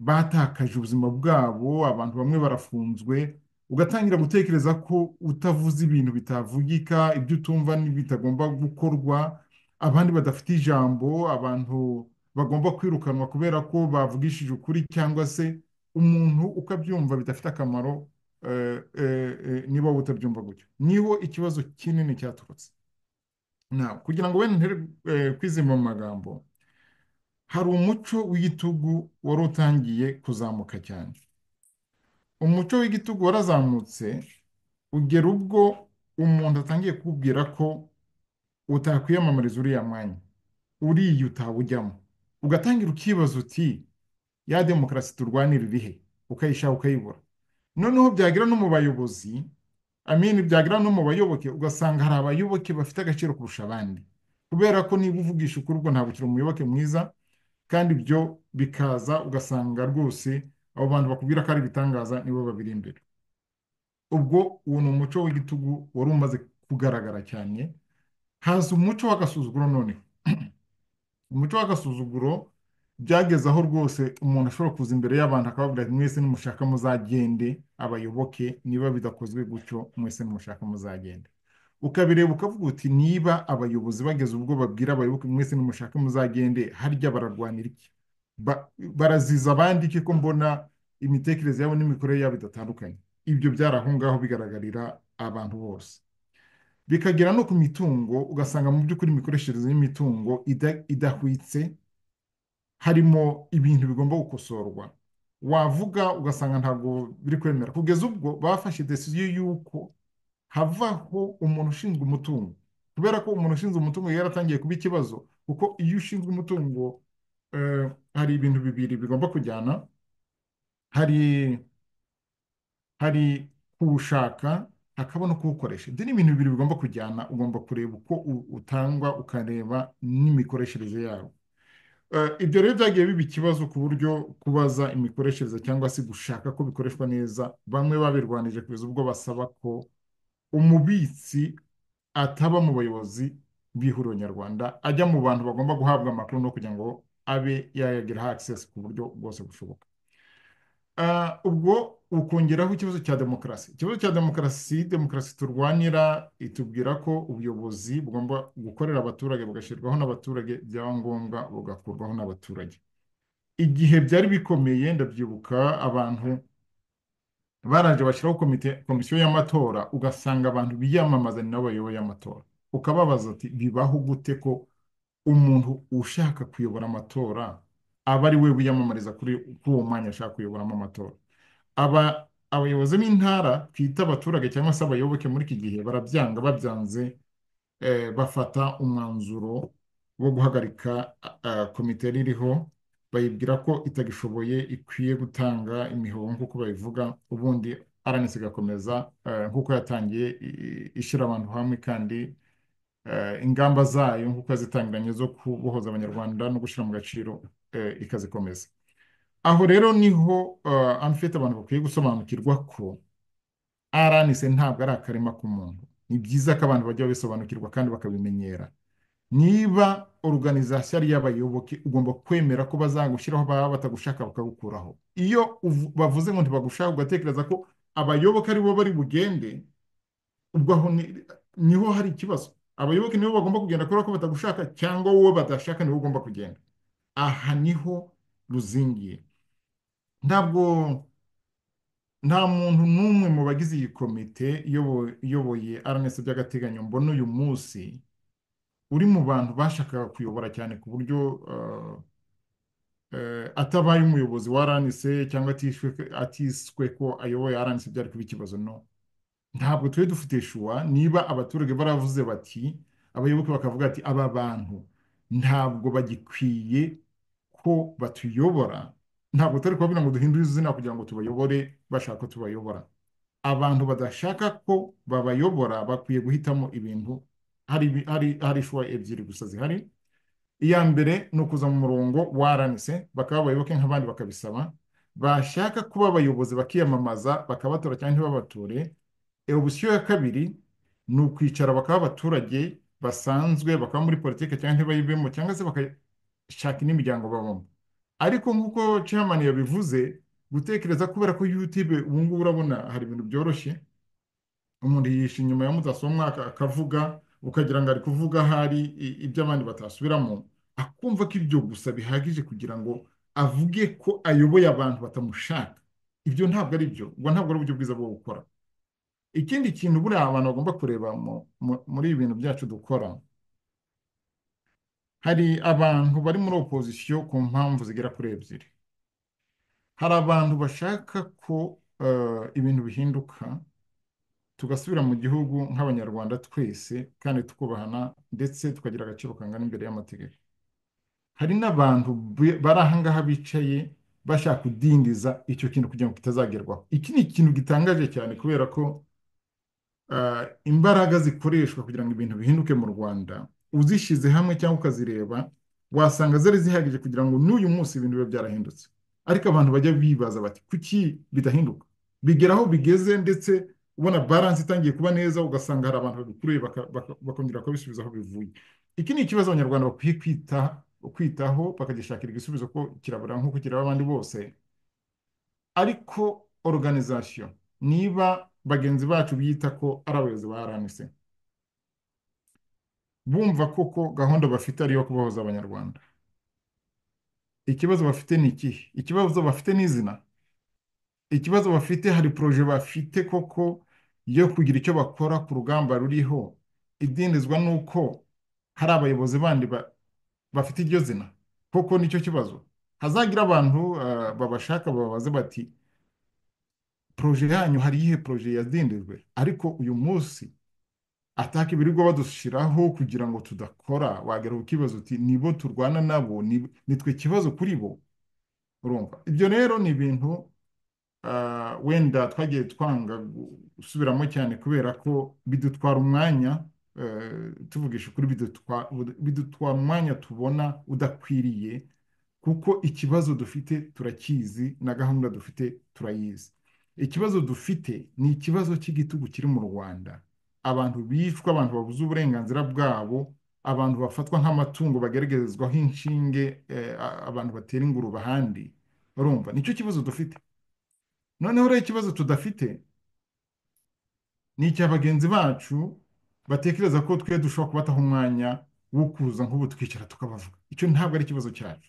batakaje ubuzima bwabo abantu bamwe barafunzwe ugatangira gutekereza ko utavuze ibintu bitavugika ibyo utumva bitagomba gukorwa abandi badafite ijambo abantu bagomba kwirukanwa kubera ko bavugishije ukuri cyangwa se umuntu ukabyumva bidafite akamaro niba wowe utabyumva gutyo niho ikibazo kinini cyaturutse kugira ngo wenda ntere kwizima mu magambo hari umuco w'igitugu wari utangiye kuzamuka cyane umuco w'igitugu warazamutse ugera ubwo umuntu atangiye kukubwira ko utakwiyamamariza uriya mwanya uriya utawujyamo ugatangira ukibaza uti ya demokarasi turwanira irihe ukayishaka ukayibura noneho byagira no mu bayobozi amini byagira no mu bayoboke ugasanga hari abayoboke bafite agaciro kurusha abandi kubera ko niba uvugisha ukuri ubwo ntabwo ukiri umuyoboke mwiza kandi ibyo bikaza ugasanga rwose abo bantu bakubwira ko ari ibitangaza nibo babiri imbere ubwo uwo ni umuco w'igitugu wari umaze kugaragara cyane haza umuco w'agasuzuguro noneho umuco w'agasuzuguro byageze aho rwose umuntu ashobora kuza imbere y'abantu akabavuga ati mwese nimushaka muzagende abayoboke niba bidakozwe gutyo mwese nimushaka muzagende ukabireba ukavuga uti niba abayobozi bageze ubwo babwira abayoboke mwese nimushaka muzagende harya bararwanira iki baraziza abandi iki ko mbona imitekerereze yabo n'imikorere yabo idatandukanye ibyo byari aho ngaho bigaragarira abantu bose bikagera no ku mitungo ugasanga mu by'ukuri imikoreshereze y'imitungo idahwitse harimo ibintu bigomba gukosorwa wavuga ugasanga ntabwo biri kwemera kugeza ubwo bafashe decision y'uko havaho umuntu ushinzwe umutungo kubera ko umuntu ushinzwe umutungo yaratangiye kuba ikibazo kuko iyo ushinzwe umutungo hari ibintu bibiri bigomba kujyana hari hari kuwushaka hakaba no kuwukoresha ibyo ni ibintu bibiri bigomba kujyana ugomba kureba uko utangwa ukareba n'imikoreshereze yawo ibyo rero byagiye biba ikibazo ku buryo kubaza imikoreshereze cyangwa se gushaka ko bikoreshwa neza bamwe babirwanije kugeza ubwo basaba ko umubitsi ataba mu bayobozi b'ihuriro nyarwanda ajya mu bantu bagomba guhabwa amakuru no kugira ngo abe yayageraho akisesi ku buryo bwose bushoboka ubwo ukongeraho ikibazo cya demokarasi ikibazo cya demokarasi demokarasi turwanira itubwira ko ubuyobozi bugomba gukorera abaturage bugashyirwaho n'abaturage byaba ngombwa bugakurwaho n'abaturage igihe byari bikomeye ndabyibuka abantu baraje bashyiraho komisiyo y'amatora ugasanga abantu biyamamaza ni nabo bayoboye amatora ukababaza ati bibaho gute ko umuntu ushaka kuyobora amatora aba ari we wiyamamariza kuri uwo mwanya ashaka kuyoboramo amatora aba abayobozi b'intara twita abaturage cyangwa se abayoboke muri iki gihe barabyanga babyanze bafata umwanzuro wo guhagarika komite ririho bayibwira ko itagishoboye ikwiye gutanga imihoho nk'uko babivuga ubundi aranitse igakomeza nk'uko yatangiye ishyira abantu hamwe kandi ingamba zayo nk'uko yazitangiranye zo kubohoza abanyarwanda no gushyira mu gaciro ikazikomeza aho rero niho amfite abantu bakwiye gusobanukirwa ko aranise ntabwo ari akarima k'umuntu ni byiza ko abantu bajya babisobanukirwa kandi bakabimenyera niba oruganizasiyo ari iy'abayoboke ugomba kwemera ko bazagushyiraho baba batagushaka bakagukuraho iyo bavuze ngo ntibagushaka ugatekereza ko abayoboke aribo bari bugende ubwo aho niho hari ikibazo abayoboke nibo bagomba kugenda kubera ko batagushaka cyangwa wowe badashaka nibo ugomba kugenda aha niho ruzingiye ntabwo nta muntu n'umwe mu bagize iyi komite iyoboye aranesi by'agateganyo mbona uyu munsi uri mu bantu bashakaga kuyobora cyane ku buryo atabaye umuyobozi wa aranesi cyangwa atiswe ko ayoboye aranesi byari kuba ikibazo no ntabwo tujye dufite shuwa niba abaturage baravuze bati abayoboke bakavuga ati aba bantu ntabwo bagikwiye ko batuyobora ntabwo turi kubabwira ngo duhindure izina kugira ngo tubayobore bashaka ko tubayobora abantu badashaka ko babayobora bakwiye guhitamo ibintu hari ishuwa ebyiri gusa zihari iya mbere ni ukuza mu murongo waranse bakaba abayoboke nk'abandi bakabisaba bashaka kuba abayobozi bakiyamamaza bakabatora cyangwa ntibabature opsiyo ya kabiri ni ukwicara bakaba abaturage basanzwe bakaba muri politiki cyangwa ntibayibemo cyangwa se shaka n'imiryango babamo ariko nk'uko chairman yabivuze gutekereza kubera ko youtube ubu ngubu urabona hari ibintu byoroshye umuntu yisha inyuma ya mudasobwa akavuga ukagira ngo ari kuvuga ahari ibyo abandi batasubiramo akumva ko ibyo gusa bihagije kugira ngo avuge ko ayoboye abantu batamushaka ibyo ntabwo ari byo ubwo ntabwo ari uburyo bwiza bwo gukora ikindi kintu buriya abantu bagomba kureba muri ibi bintu byacu dukora hari abantu bari muri opozisiyo ku mpamvu zigera kuri ebyiri hari abantu bashaka ko ibintu bihinduka tugasubira mu gihugu nk'abanyarwanda twese kandi tukubahana ndetse tukagira agaciro kangana imbere y'amategeko hari n'abantu bari ahangaha bicaye bashaka kudindiza icyo kintu kugira ngo kitazagerwaho iki ni ikintu gitangaje cyane kubera ko imbaraga zikoreshwa kugira ngo ibintu bihinduke mu rwanda uzishyize hamwe cyangwa ukazireba wasanga zari zihagije kugira ngo n'uyu munsi ibintu bibe byarahindutse ariko abantu bajya bibaza bati kuki bidahinduka bigera aho bigeze ndetse ubona baranse itangiye kuba neza ugasanga hari abantu babikuruye bakongera kubisubiza aho bivuye iki ni ikibazo abanyarwanda bakwiye kwita kwitaho bakagishakira igisubizo ko kirabura nk'uko kiraba abandi bose ariko organization niba bagenzi bacu biyita ko ari abayobozi ba RNC bumva koko gahunda bafite ariyo kubahoza abanyarwanda ikibazo bafite ni ikihe ikibazo bafite ni izina ikibazo bafite hari poroje bafite koko yo kugira icyo bakora ku rugamba ruriho idindizwa n'uko hari abayobozi bandi bafite iryo zina koko nicyo kibazo hazagira abantu babashaka bababaze bati poroje yanyu hari iyihe poroje yazindijwe ariko uyu munsi ataka ibirirwa badushyiraho kugira ngo tudakora wagera ku kibazo uti nibo turwana nabo nitwe ikibazo kuri bo urumva ibyo rero ni ibintu wenda twagiye twanga gusubiramo cyane kubera ko bidutwara umwanya tuvugisha ukuri bidutwara umwanya tubona udakwiriye kuko ikibazo dufite turakizi na gahunda dufite turayizi ikibazo dufite ni ikibazo cy'igitugu kiri mu rwanda abantu bicwa abantu babuze uburenganzira bwabo abantu bafatwa nk'amatungo bageragezwaho inshinge abantu batera ingurube ahandi urumva nicyo kibazo dufite noneho rero ikibazo tudafite ni icya bagenzi bacu batekereza ko twe dushobora kubataho umwanya wo kuza nk'ubu twicara tukabavuga icyo ntabwo ari ikibazo cyacu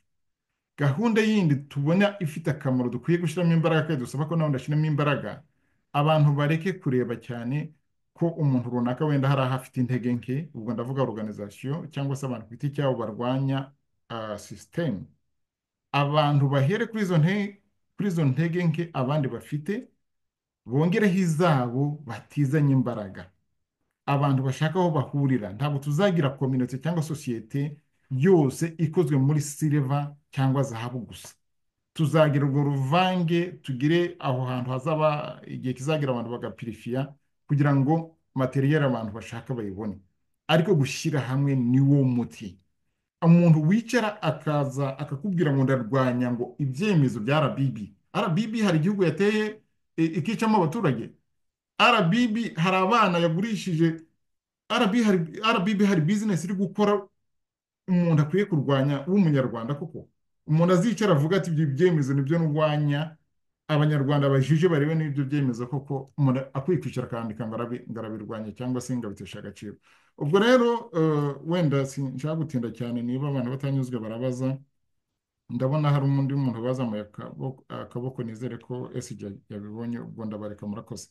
gahunda yindi tubona ifite akamaro dukwiye gushyiramo imbaraga kandi dusaba ko nabwo ndashyiramo imbaraga abantu bareke kureba cyane ko umuntu runaka wenda hari aho afite intege nke ubwo ndavuga organization cyangwa se abantu ku giti cyabo barwanya sisitemu abantu bahere kuri izo ntege kuri izo ntege nke abandi bafite bongereho izabo batizanye imbaraga abantu bashaka aho bahurira ntabwo tuzagira kominoti cyangwa sosiyete yose ikozwe muri sileva cyangwa zahabu gusa tuzagira urwo ruvange tugire aho hantu hazaba igihe kizagira abantu bagapirifiya kugira ngo materiyeri abantu bashaka bayibone ariko gushyira hamwe ni wo muti umuntu wicara akaza akakubwira ngo ndarwanya ngo ibyemezo bya RBB RBB hari igihugu yateye ikicamo abaturage RBB hari abana yagurishije RBB hari bizinesi iri gukora umuntu akwiye kurwanya w'umunyarwanda kuko umuntu azicara avuga ati ibyo byemezo nibyo ndwanya abanyarwanda bajije barebe n'ibyo byemezo koko umuntu akwiye kwicara akandika ngarabirwanya cyangwa se ngabitesha agaciro ubwo rero wenda sinshaka gutinda cyane niba abantu batanyuzwe barabaza ndabona hari undi muntu bazamuye akaboko nizere ko esi yabibonye ubwo ndabareka murakoze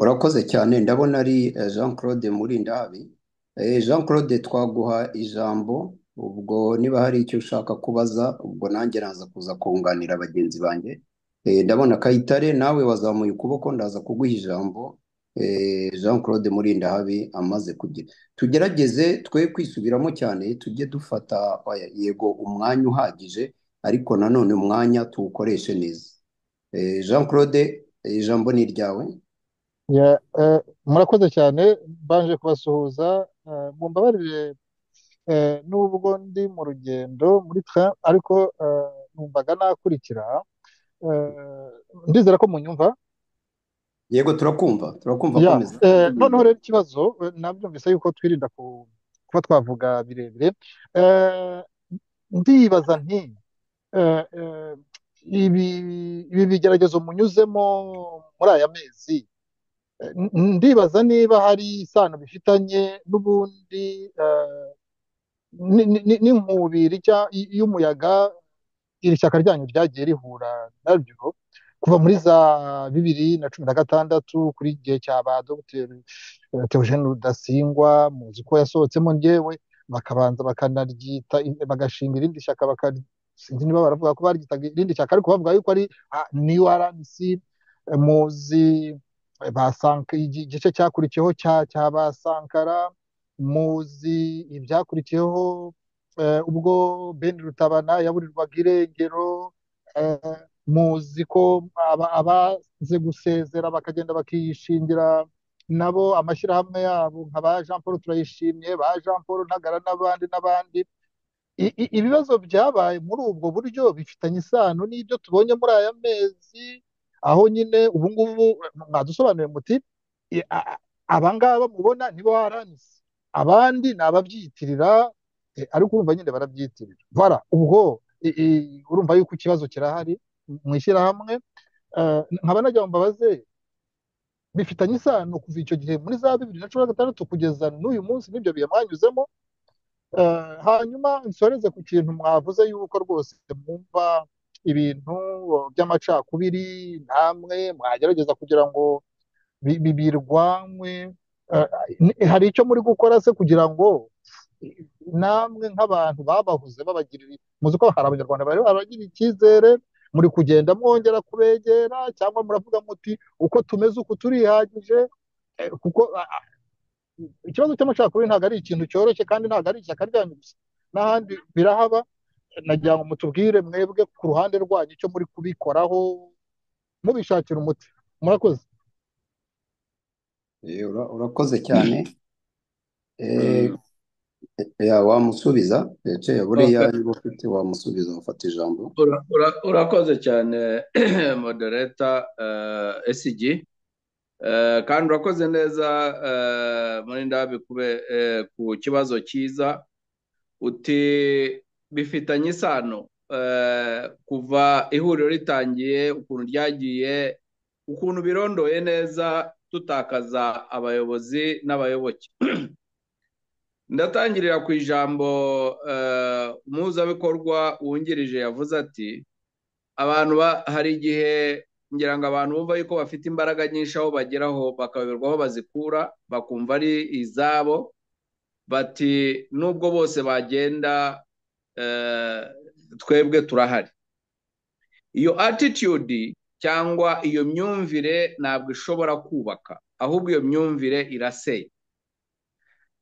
urakoze cyane ndabona ari jean claude murindahabi jean claude twaguha ijambo ubwo niba hari icyo ushaka kubaza ubwo nanjye naza kuza kunganira bagenzi banjye ndabona kayitare nawe wazamuye ukuboko ndaza kuguha ijambo jean claude murindahabi amaze kugira tugerageze twe kwisubiramo cyane tujye dufata yego umwanya uhagije ariko nanone umwanya tuwukoreshe neza jean claude ijambo ni iryawe murakoze cyane mbanje kubasuhuza mumbabarire n'ubwo ndi mu rugendo muri twe ariko numvaga nakurikira ndizera ko munyumva yego turakumva turakumva komeza noneho rero ikibazo nabyumvise yuko twirinda kuba twavuga birebire ndibaza nti ibi bigeragezo munyuzemo muri aya mezi ndibaza niba hari isano bifitanye n'ubundi n'inkubiri y'umuyaga iri shyaka ryanyu ryagiye rihura naryo kuva muri za bibiri na cumi na gatandatu kuri igihe cya ba dogiteri teogene rudasingwa muzi ko yasohotsemo ngewe bakabanza bakanaryita bagashinga irindi shyaka sinzi niba baravuga ko baryitaga irindi shyaka ariko bavuga yuko ari niyo aranisi muzi igice cyakurikiyeho cya ba sankara muzi ibyakurikiyeho ubwo bene rutabana yaburirwaga irengero muzi ko abaze gusezera bakagenda bakiyishingira nabo amashyirahamwe yabo nka ba jean paul turayishimye ba jean paul ntagara n'abandi n'abandi ibibazo byabaye muri ubwo buryo bifitanye isano n'ibyo tubonye muri aya mezi aho nyine ubu ngubu mwadusobanuriye muti abangaba mubona nibo waranise abandi ni ababyiyitirira eh, ariko urumva nyine barabyiyitirira bara ubwo i- i- urumva yuko ikibazo kirahari mu ishyirahamwe Eh, nkaba nagira ngo mbabaze bifitanye isano kuva icyo gihe muri za bibiri na cumi na gatandatu kugeza n'uyu munsi n'ibyo bihe mwanyuzemo Eh, hanyuma nsoreze ku kintu mwavuze yuko rwose mwumva ibintu by'amacakubiri namwe mwagerageza kugira ngo bi- bi- birwanywe Eh, ni- hari icyo muri gukora se kugira ngo eh, namwe nk'abantu babahuze babagirira muzi ko hari abanyarwanda bari baragira icyizere muri kugenda mwongera kubegera cyangwa muravuga muti uko tumeze uku turihagije eh, kuko ah, ah, ikibazo cy'amacakubiri ntabwo ari ikintu cyoroshye kandi ntabwo ari ishyaka ryanyu gusa n'ahandi birahaba nagira ngo mutubwire mwebwe ku ruhande rwanyu icyo muri kubikoraho mubishakira umuti murakoze Eh, ura- urakoze cyane Eh, ya wamusubiza ndetse buriya Okay. niba ufite wamusubiza ufata ijambo Ura- ura- Urakoze cyane modereta eh, SG Eh, kandi urakoze neza eh, Murindahabi kube eh, ku kibazo cyiza uti bifitanye isano eh, kuva ihuriro ritangiye ukuntu ryagiye ukuntu birondoye neza tutakaza abayobozi n'abayoboke ndatangirira ku ijambo eh, umuhuzabikorwa wungirije yavuze ati abantu ba- hari igihe ngira ngo abantu bumva yuko bafite imbaraga nyinshi aho bageraho bakayoberwa aho bazikura bakumva ari izabo bati nubwo bose bagenda eh, twebwe turahari iyo attitude cyangwa iyo myumvire ntabwo ishobora kubaka ahubwo iyo myumvire irasenya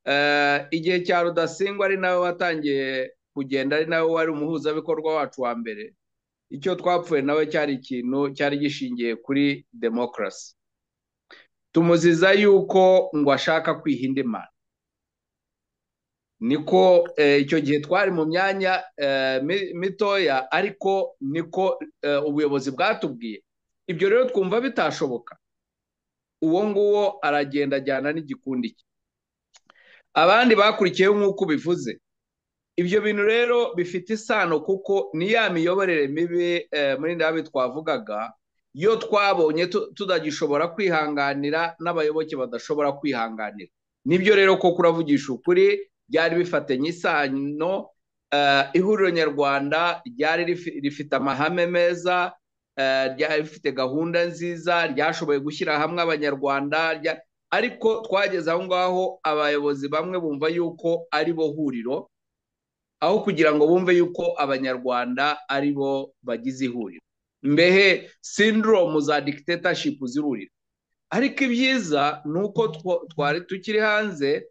Eh, igihe cya rudasingwa ari nawe watangiye kugenda ari nawe wari umuhuzabikorwa wacu wa mbere icyo twapfuye nawe cyari ikintu cyari gishingiye kuri demokarasi tumuziza yuko ngo ashaka kwiha imana niko eh, icyo gihe twari mu myanya eh, mi- mitoya ariko niko eh, ubuyobozi bwatubwiye ibyo rero twumva bitashoboka uwo nguwo aragenda ajyana n'igikundi cye abandi bakurikiyeho nk'uko ubivuze ibyo bintu rero bifite isano kuko ni ya miyoborere mibi eh, muri ndabi twavugaga yo twabonye tu- tutagishobora kwihanganira n'abayoboke badashobora kwihanganira nibyo rero ko kuravugisha ukuri byari bifatanye isano eh, ihuriro nyarwanda ryari rifi- rifite amahame meza eh, ryari rifite gahunda nziza ryashoboye gushyira hamwe abanyarwanda rya- ariko twageze aho ngaho abayobozi bamwe bumva yuko ari bo huriro aho kugira ngo bumve yuko abanyarwanda ari bo bagize ihuriro mbehe sindoromu za dictatorship zirurira ariko ibyiza ni uko two- twari tukiri hanze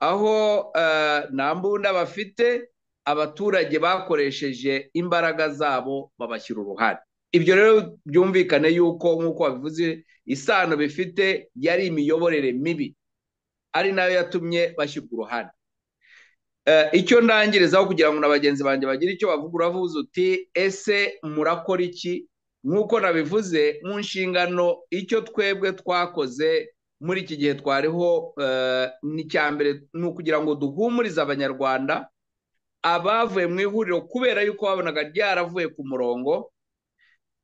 aho eh, nta mbunda bafite abaturage bakoresheje imbaraga zabo babashyira uruhare ibyo rero byumvikane yuko nk'uko babivuze isano bifite yari imiyoborere mibi ari nayo yatumye bashyirwa uruhare Eh, icyo ndangirizaho kugira ngo na bagenzi banjye bagire icyo bavuga uravuze uti ese murakora iki nk'uko nabivuze mu nshingano icyo twebwe twakoze muri iki gihe twariho eh, ni icya mbere ni ukugira ngo duhumurize abanyarwanda abavuye mu ihuriro kubera yuko babonaga ryaravuye ku murongo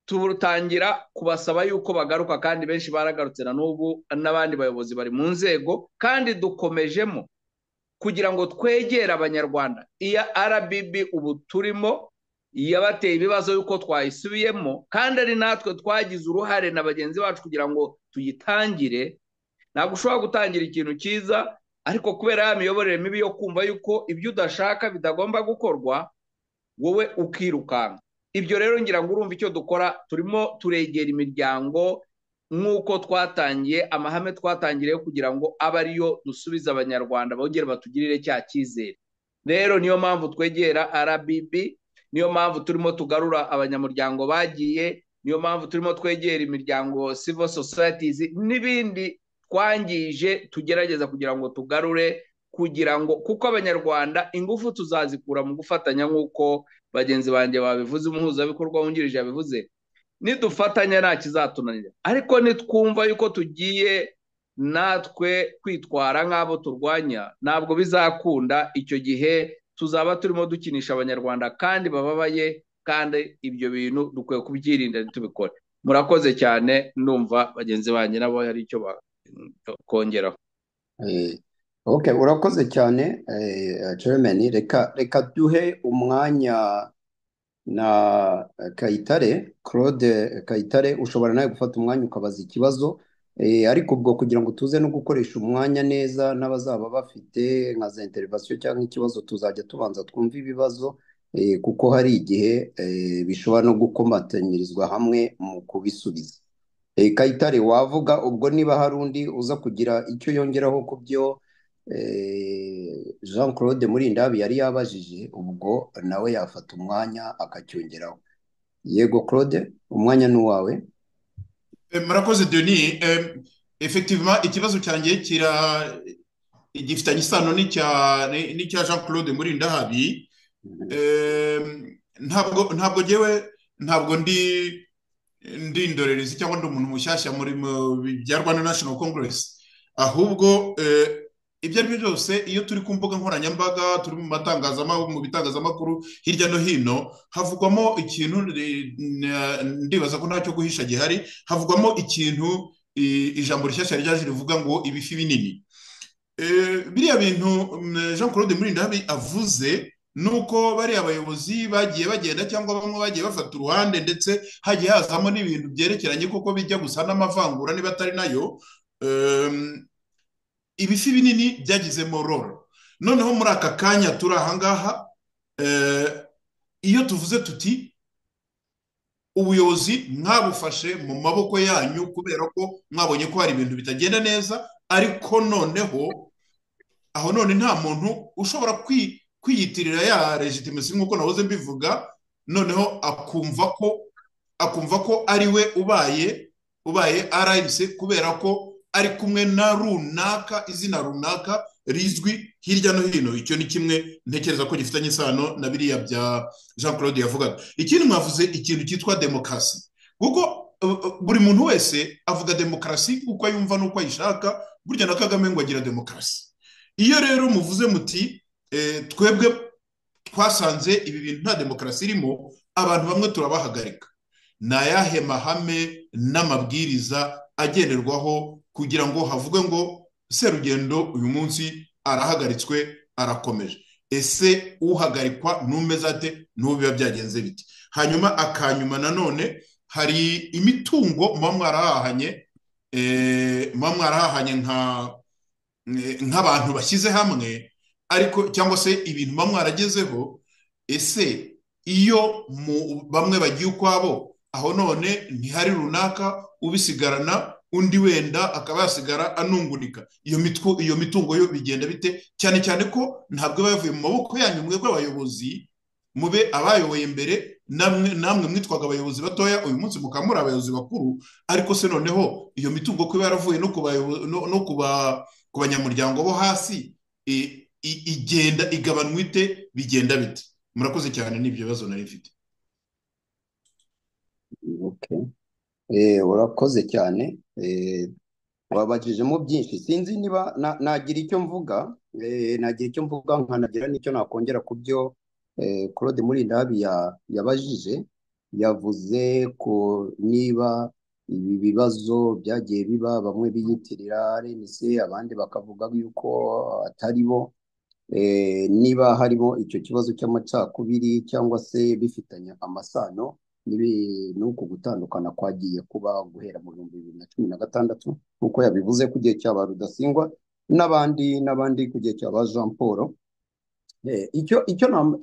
tutangira kubasaba yuko bagaruka kandi benshi baragarutse na n'ubu n'abandi bayobozi bari mu nzego kandi dukomejemo kugira ngo twegere abanyarwanda iya RBB ubu turimo yabateye ibibazo yuko twayisubiyemo kandi ari natwe twagize uruhare na bagenzi bacu kugira ngo tuyitangire ntabwo ushobora gutangira ikintu cyiza ariko kubera ya miyoborere mibi yo kumva yuko ibyo udashaka bidagomba gukorwa wowe ukirukanka ibyo rero ngira ngo urumva icyo dukora turimo turegera imiryango nk'uko twatangiye amahame twatangiriye kugira ngo abe ariyo dusubiza abanyarwanda bongere batugirire cya cyizere rero niyo mpamvu twegera RBB niyo mpamvu turimo tugarura abanyamuryango bagiye niyo mpamvu turimo twegera imiryango civil societies n'ibindi twangije tugerageza kugira ngo tugarure kugira ngo kuko abanyarwanda ingufu tuzazikura mu gufatanya nk'uko bagenzi banjye babivuze umuhuzabikorwa wungirije yabivuze nidufatanya nta kizatunanira ariko nitwumva yuko tugiye natwe kwitwara nk'abo turwanya ntabwo bizakunda icyo gihe tuzaba turimo dukinisha abanyarwanda kandi bababaye kandi ibyo bintu dukwiye kubyirinda ntitubikore murakoze cyane numva bagenzi banjye nabo hari icyo bakongeraho ok urakoze cyane jeremani reka reka duhe umwanya na kayitare claude kayitare ushobora nawe gufata umwanya ukabaza ikibazo ariko ubwo kugira ngo tuze no gukoresha umwanya neza n'abazaba bafite nka za interivasiyo cyangwa ikibazo tuzajya tubanza twumve ibibazo kuko hari igihe bishobora no gukomatanyirizwa hamwe mu kubisubiza kayitare wavuga ubwo niba hari undi uza kugira icyo yongeraho ku byo jean claude murindabi yari yabajije ubwo nawe yafata umwanya akacyongeraho yego claude umwanya ni uwawe murakoze deni efektivima ikibazo cyanjye kira gifitanye isano n'icya jean claude muri ndahabi ntabwo ntabwo ngewe ntabwo ndi ndi indorerezi cyangwa ndi umuntu mushyashya muri bya rwanda national congress ahubwo ibyo ari byo byose iyo turi ku mbuga nkoranyambaga turi mu matangazamakuru mu bitangazamakuru hirya no hino havugwamo ikintu ndibaza ko ntacyo guhisha gihari havugwamo ikintu ijambo rishyashya ryaje rivuga ngo ibifi binini biriya bintu jean claude murindabi avuze nuko bariya bayobozi bagiye bagenda cyangwa bamwe bagiye bafata uruhande ndetse hagiye hazamo n'ibintu byerekeranye kuko bijya gusa n'amavangura niba atari nayo ibifi binini byagizemo roro noneho muri aka kanya turi ahangaha iyo tuvuze tuti ubuyobozi mwabufashe mu maboko yanyu kubera ko mwabonye ko hari ibintu bitagenda neza ariko noneho aho none nta muntu ushobora kwi kwiyitirira ya legitimasi nk'uko nahoze mbivuga noneho akumva ko akumva ko ari we ubaye ubaye RMC kubera ko ari kumwe na runaka izina runaka rizwi hirya no hino icyo ni kimwe ntekereza ko gifitanye isano na biriya bya jean claude yavugaga ikindi mwavuze ikintu cyitwa demokarasi kuko buri muntu wese avuga demokarasi uko yumva n'uko ayishaka burya na kagame ngo agira demokarasi iyo rero muvuze muti twebwe twasanze ibi bintu nta demokarasi irimo abantu bamwe turabahagarika ni ayahe mahame n'amabwiriza agenderwaho kugira ngo havugwe ngo serugendo uyu munsi arahagaritswe arakomeje ese uhagarikwa n'umeze ate n'ubu biba byagenze biti hanyuma akanyuma nanone hari imitungo muba mwarahahanye muba mwarahahanye nk'abantu bashyize hamwe ariko cyangwa se ibintu bamwe mwaragezeho ese iyo bamwe bagiye ukwabo aho none ntihari runaka ubisigarana undi wenda akaba yasigara anungunika iyo mitwo iyo mitungo yo bigenda bite cyane cyane ko ntabwo iba yavuye mu maboko yanyu mwebwe abayobozi mube abayoboye mbere namwe mwitwaga abayobozi batoya uyu munsi mukaba muri abayobozi bakuru ariko se noneho iyo mitungo kuba yaravuye no ku banyamuryango bo hasi igenda igabanywa ite bigenda bite murakoze cyane n'ibyo bibazo nari mfite urakoze cyane wabajijemo byinshi sinzi niba nagira icyo mvuga nagira icyo mvuga nkanagira n'icyo nakongera ku byo claude murindabi yabajije yavuze ko niba ibi bibazo byagiye biba bamwe biyitirira RNC abandi bakavuga yuko atari bo niba harimo icyo kibazo cy'amacakubiri cyangwa se bifitanye amasano n'uku gutandukana kwagiye kuba guhera mu bihumbi bibiri na cumi na gatandatu nk'uko yabivuze ku gihe cya ba rudasingwa n'abandi n'abandi ku gihe cya ba jean paul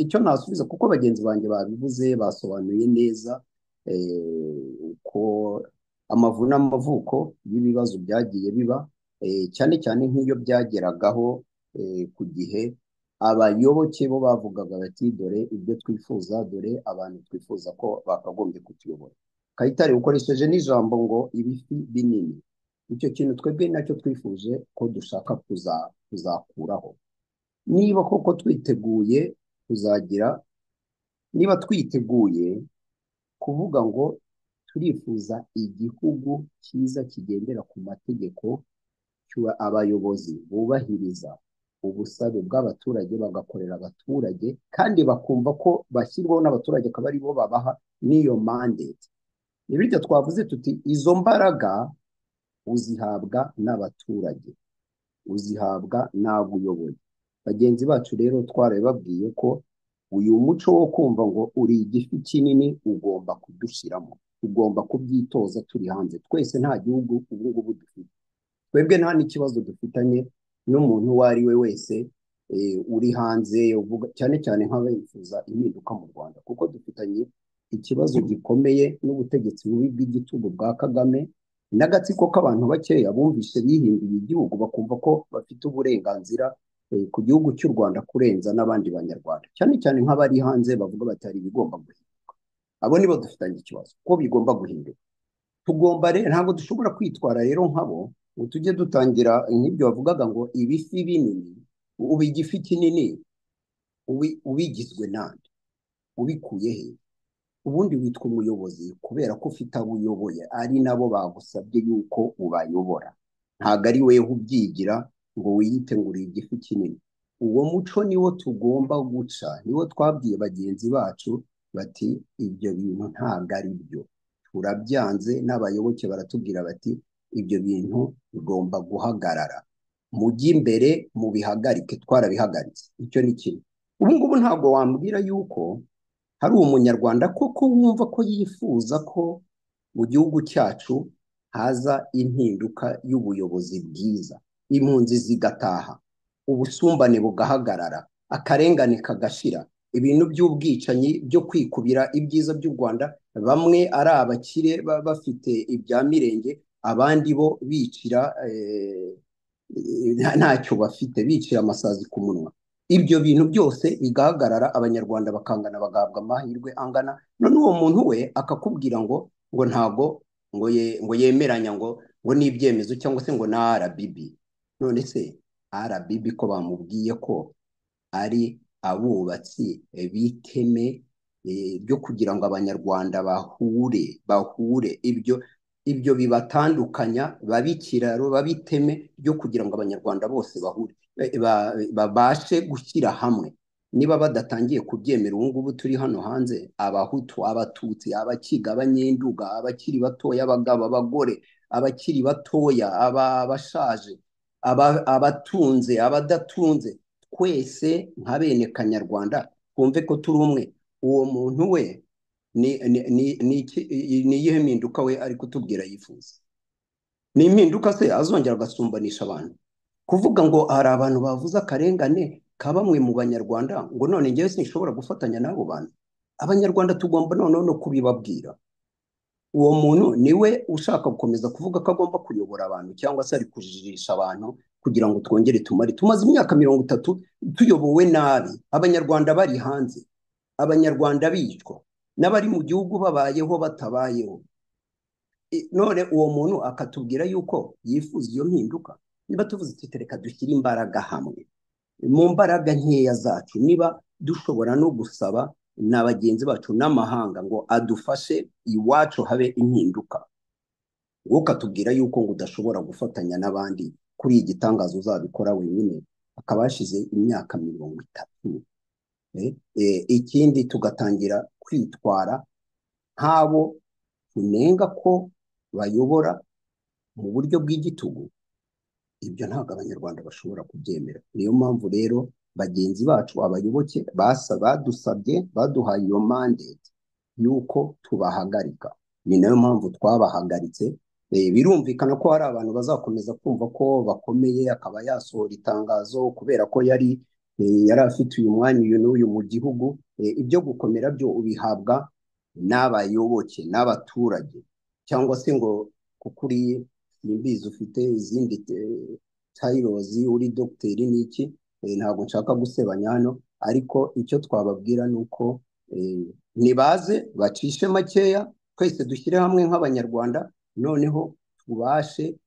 icyo nasubiza kuko bagenzi banjye babivuze basobanuye neza uko amavu n'amavuko y'ibibazo byagiye biba cyane cyane nk'iyo byageragaho ku gihe abayoboke bo bavugaga bati dore ibyo twifuza dore abantu twifuza ko bakagombye kutuyobora kayitare ukoresheje n'ijambo ngo ibifi binini icyo kintu twebwe nacyo twifuje ko dushaka kuzakuraho niba koko twiteguye kuzagira niba twiteguye kuvuga ngo turifuza igihugu cyiza kigendera ku mategeko abayobozi bubahiriza ubusabe bw'abaturage bagakorera abaturage kandi bakumva ko bashyirwaho n'abaturage akaba ari bo babaha n'iyo mandate ni bityo twavuze tuti izo mbaraga uzihabwa n'abaturage uzihabwa n'abo uyoboye bagenzi bacu rero twarabibabwiye ko uyu muco wo kumva ngo uri igifi kinini ugomba kudushyiramo tugomba kubyitoza turi hanze twese nta gihugu ubu ngubu dufite twebwe nta n'ikibazo dufitanye n'umuntu uwo ari we wese uri hanze uvuga cyane cyane nk'abifuza impinduka mu rwanda kuko dufitanye ikibazo gikomeye n'ubutegetsi bubi bw'igitugu bwa kagame n'agatsiko k'abantu bakeya bumvise bihinduye igihugu bakumva ko bafite uburenganzira ku gihugu cy'u rwanda kurenza n'abandi banyarwanda cyane cyane nk'abari hanze bavuga batari ibigomba guhinduka abo nibo dufitanye ikibazo ko bigomba guhinduka tugomba rero ntabwo dushobora kwitwara rero nk'abo ngo tujye dutangira nk'ibyo bavugaga ngo ibifi binini ubu igifi kinini ubigizwe nande ubikuye he ubundi witwa umuyobozi kubera ko ufite abo uyoboye ari nabo bagusabye yuko ubayobora ntabwo ari weho ubyigira ngo wiyite ngo uri igifu kinini uwo muco niwo tugomba guca niwo twabwiye bagenzi bacu bati ibyo bintu ntabwo ari byo turabyanze n'abayoboke baratubwira bati ibyo bintu bigomba guhagarara mujye imbere mubihagarike twarabihagaritse icyo ni kimwe ubu ngubu ntabwo wambwira yuko hari umunyarwanda koko wumva ko yifuza ko mu gihugu cyacu haza impinduka y'ubuyobozi bwiza impunzi zigataha ubusumbane bugahagarara akarengane kagashira ibintu by'ubwicanyi byo kwikubira ibyiza by'u rwanda bamwe ari abakire bafite ibya mirenge abandi bo bicira ntacyo bafite bicira amasazi ku munwa ibyo bintu byose bigahagarara abanyarwanda bakangana bagahabwa amahirwe angana none uwo muntu we akakubwira ngo ngo ntabwo ngo yemeranya ngo ngo ni ibyemezo cyangwa se ngo ni RBB none se RBB ko bamubwiye ko ari abubatsi b'iteme byo kugira ngo abanyarwanda bahure bahure ibyo ibyo bibatandukanya babe ikiraro babe iteme ryo kugira ngo abanyarwanda bose bahure babashe gushyira hamwe niba badatangiye kubyemera ubu ngubu turi hano hanze abahutu abatutsi abakiga abanyenduga abakiri batoya abagabo abagore abakiri batoya abashaje abatunze abadatunze twese nka bene kanyarwanda twumve ko turi umwe uwo muntu we ni iyihe mpinduka we ari kutubwira yifuza ni impinduka se azongera agasumbanisha abantu kuvuga ngo hari abantu bavuze akarengane ka bamwe mu banyarwanda ngo none ngewe sinshobora gufatanya n'abo bantu abanyarwanda tugomba noneho no kubibabwira uwo muntu niwe ushaka gukomeza kuvuga ko agomba kuyobora abantu cyangwa se ari kujijisha abantu kugira ngo twongere tumare tumaze imyaka mirongo itatu tuyobowe nabi abanyarwanda bari hanze abanyarwanda bicwa n'abari mu gihugu babayeho batabayeho none uwo muntu akatubwira yuko yifuza iyo mpinduka niba tuvuze reka dushyire imbaraga hamwe mu mbaraga nkeya zacu niba dushobora no gusaba na bagenzi bacu n'amahanga ngo adufashe iwacu habe impinduka wowe ukatubwira yuko ngo udashobora gufatanya n'abandi kuri iyi gitangazo uzabikora wenyine akaba yashize imyaka mirongo itatu ikindi tugatangira kwitwara nk'abo tunenga ko bayobora mu buryo bw'igitugu ibyo ntabwo abanyarwanda bashobora kubyemera niyo mpamvu rero bagenzi bacu abayoboke badusabye baduhaye iyo mandate y'uko tubahagarika ni nayo mpamvu twabahagaritse birumvikana ko hari abantu bazakomeza kumva ko bakomeye akaba yasohora itangazo kubera ko yari yari afite uyu mwanya uyu n'uyu mu gihugu ibyo gukomera byo ubihabwa n'abayoboke n'abaturage cyangwa se ngo kukuriye nimbizi ufite izindi tayirozi uri dogiteri n'iki ntabwo nshaka gusebanya hano ariko icyo twababwira ni uko ntibaze bacishe makeya twese dushyire hamwe nk'abanyarwanda noneho tubashe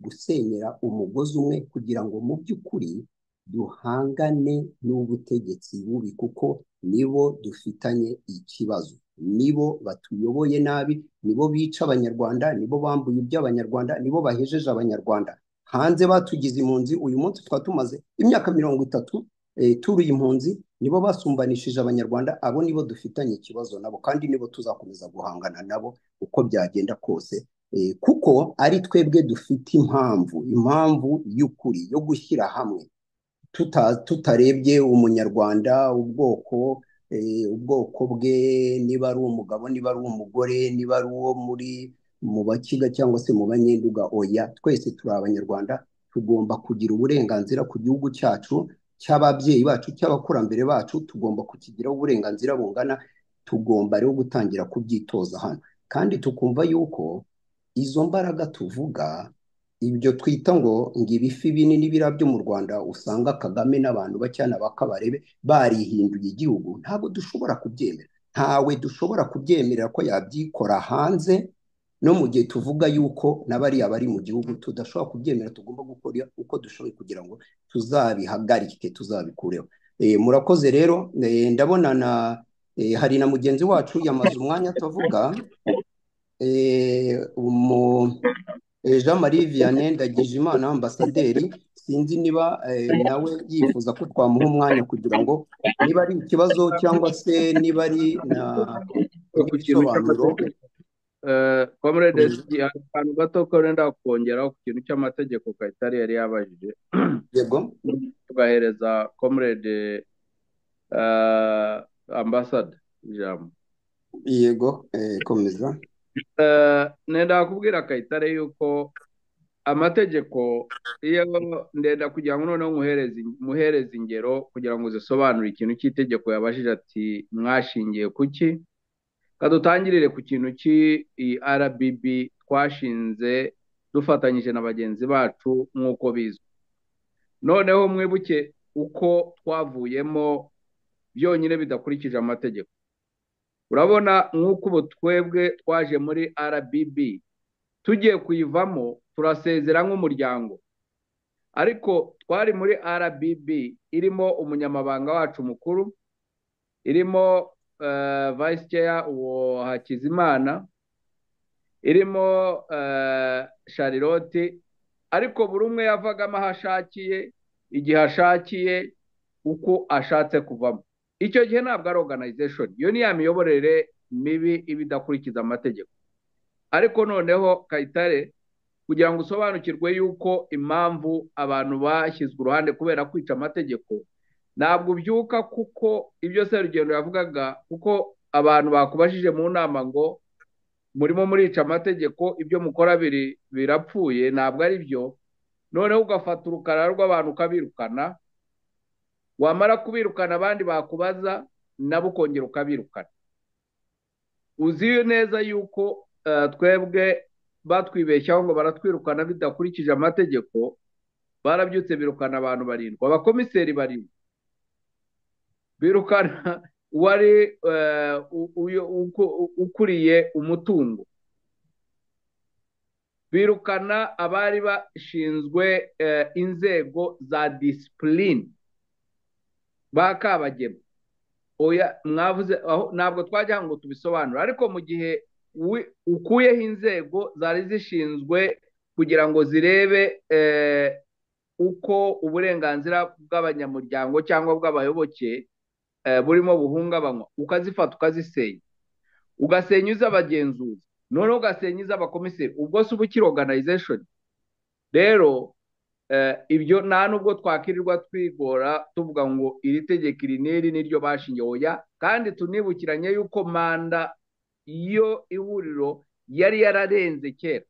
gusenyera umugozi umwe kugira ngo mu by'ukuri duhangane n'ubutegetsi bubi kuko nibo dufitanye ikibazo nibo batuyoboye nabi nibo bica abanyarwanda nibo bambuye iby'abanyarwanda nibo bahejeje abanyarwanda hanze batugize impunzi uyu munsi tukaba tumaze imyaka mirongo itatu turuye impunzi nibo basumbanishije abanyarwanda abo nibo dufitanye ikibazo nabo kandi nibo tuzakomeza guhangana nabo uko byagenda kose kuko ari twebwe dufite impamvu impamvu y'ukuri yo gushyira hamwe tutarebye umunyarwanda ubwoko ubwoko bwe niba ari umugabo niba ari umugore niba ari uwo muri mu bakiga cyangwa se mu banyenduga oya twese turi abanyarwanda tugomba kugira uburenganzira ku gihugu cyacu cy'ababyeyi bacu cy'abakurambere bacu tugomba kukigiraho uburenganzira bungana tugomba rero gutangira kubyitoza hano kandi tukumva yuko izo mbaraga tuvuga ibyo twita ngo ngo ibifi binini birabyo mu rwanda usanga kagame n'abantu bacyana ba kabarebe barihinduye igihugu ntabwo dushobora kubyemera ntawe dushobora kubyemerera ko yabyikora hanze no mu gihe tuvuga yuko n'abariya bari mu gihugu tudashobora kubyemera tugomba gukora uko dushoboye kugira ngo tuzabihagarike tuzabikureho murakoze rero ndabona na hari na mugenzi wacu yamaze umwanya tuvuga Jean Marie Vianney Ndagijimana ambasaderi sinzi niba nawe yifuza ko twamuha umwanya kugira ngo niba ari ikibazo cyangwa se niba ari na ibisobanuro komerede akantu gato wenda kongeraho ku kintu cy'amategeko kayitare yari yabajije yego tugahereza komerede ambasada ijambo yego komeza ndenda kubwira kayitare yuko amategeko iyo ndenda kugira ngo noneho muhereze ingero kugira ngo zisobanure ikintu cy'itegeko yabajije ati mwashingiye kuki kadutangirire ku kintu RBB twashinze dufatanyije na bagenzi bacu nk'uko bizwi noneho mwibuke uko twavuyemo byonyine bidakurikije amategeko urabona nk'uko ubu twebwe twaje muri RBB tugiye kuyivamo turasezera nk'umuryango ariko twari muri RBB irimo umunyamabanga wacu mukuru irimo vice chair uwo hakizimana irimo Charlotte ariko buri umwe yavagamo aho ashakiye igihe ashakiye uko ashatse kuvamo icyo gihe ntabwo ari organization iyo ni ya miyoborere mibi iba idakurikiza amategeko ariko noneho kayitare kugira ngo usobanukirwe yuko impamvu abantu bashyizwe uruhande kubera kwica amategeko ntabwo ubyuka kuko ibyo serugendo yavugaga kuko abantu bakubajije mu nama ngo murimo murica amategeko ibyo mukora birapfuye ntabwo ari byo noneho ugafata urukara rw'abantu ukabirukana wamara kubirukana abandi bakubaza nabo ukongera ukabirukana uzi neza yuko twebwe batwibeshyaho ngo baratwirukana bidakurikije amategeko barabyutse birukana abantu barindwi abakomiseri barindwi birukana uwari ukuriye umutungo birukana abari bashinzwe inzego za disipurine ba kabagema mwavuze ntabwo twajya ngo tubisobanure ariko mu gihe ukuyeho inzego zari zishinzwe kugira ngo zirebe uko uburenganzira bw'abanyamuryango cyangwa bw'abayoboke burimo buhungabanywa ukazifata ukazisenya ugasenya iz'abagenzuzi noneho ugasenya iz'abakomiseri ubwo si uba ukiri organization rero ibyo nta nubwo twakirirwa twigora tuvuga ngo iri tegeko iri n'iri n'iryo bashingiye oya kandi tunibukiranye yuko manda iyo ihuriro yari yararenze kera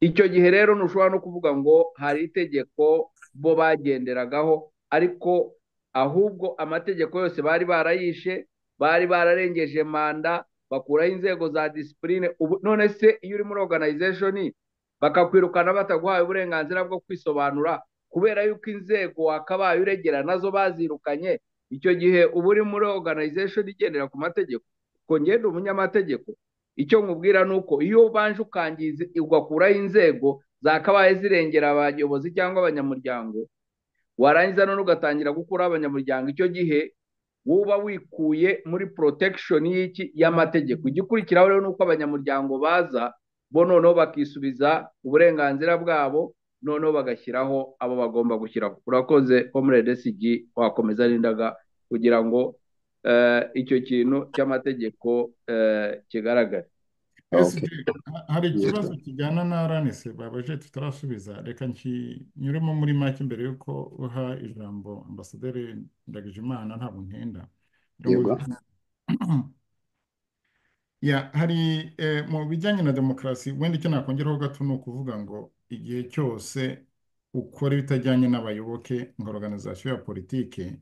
icyo gihe rero ntushobora no kuvuga ngo hari itegeko bo bagenderagaho ariko ahubwo amategeko yose bari barayishe bari bararengeje manda bakuraho inzego za disipurine none se iyo uri muri organization bakakwirukana bataguhaye uburenganzira bwo kwisobanura kubera yuko inzego wakabaye uregera nazo bazirukanye icyo gihe uba uri muri organization igendera ku mategeko kongera umunyamategeko icyo nkubwira ni uko iyo ubanje ukangiza ugakuraho inzego zakabaye zirengera abayobozi cyangwa abanyamuryango warangiza none ugatangira gukuraho abanyamuryango icyo gihe uba wikuye muri protection y'iki y'amategeko igikurikiraho rero ni uko abanyamuryango baza bo noneho bakisubiza uburenganzira bwabo noneho bagashyiraho abo bagomba gushyiraho urakoze comrade sigi wakomeza n'indaga kugira ngo eh, icyo kintu cy'amategeko eh, kigaragare ese Okay. hari Yego. ikibazo kijyana na aranese babaje tutarasubiza reka nkinyuremo muri make mbere y'uko uha ijambo ambasaderi ndagijimana ntabwo ntenda Yego. Ya, hari eh, mu bijyanye na demokarasi wenda icyo nakongeraho gato ni ukuvuga ngo igihe cyose ukora ibitajyanye n'abayoboke nka organization ya politike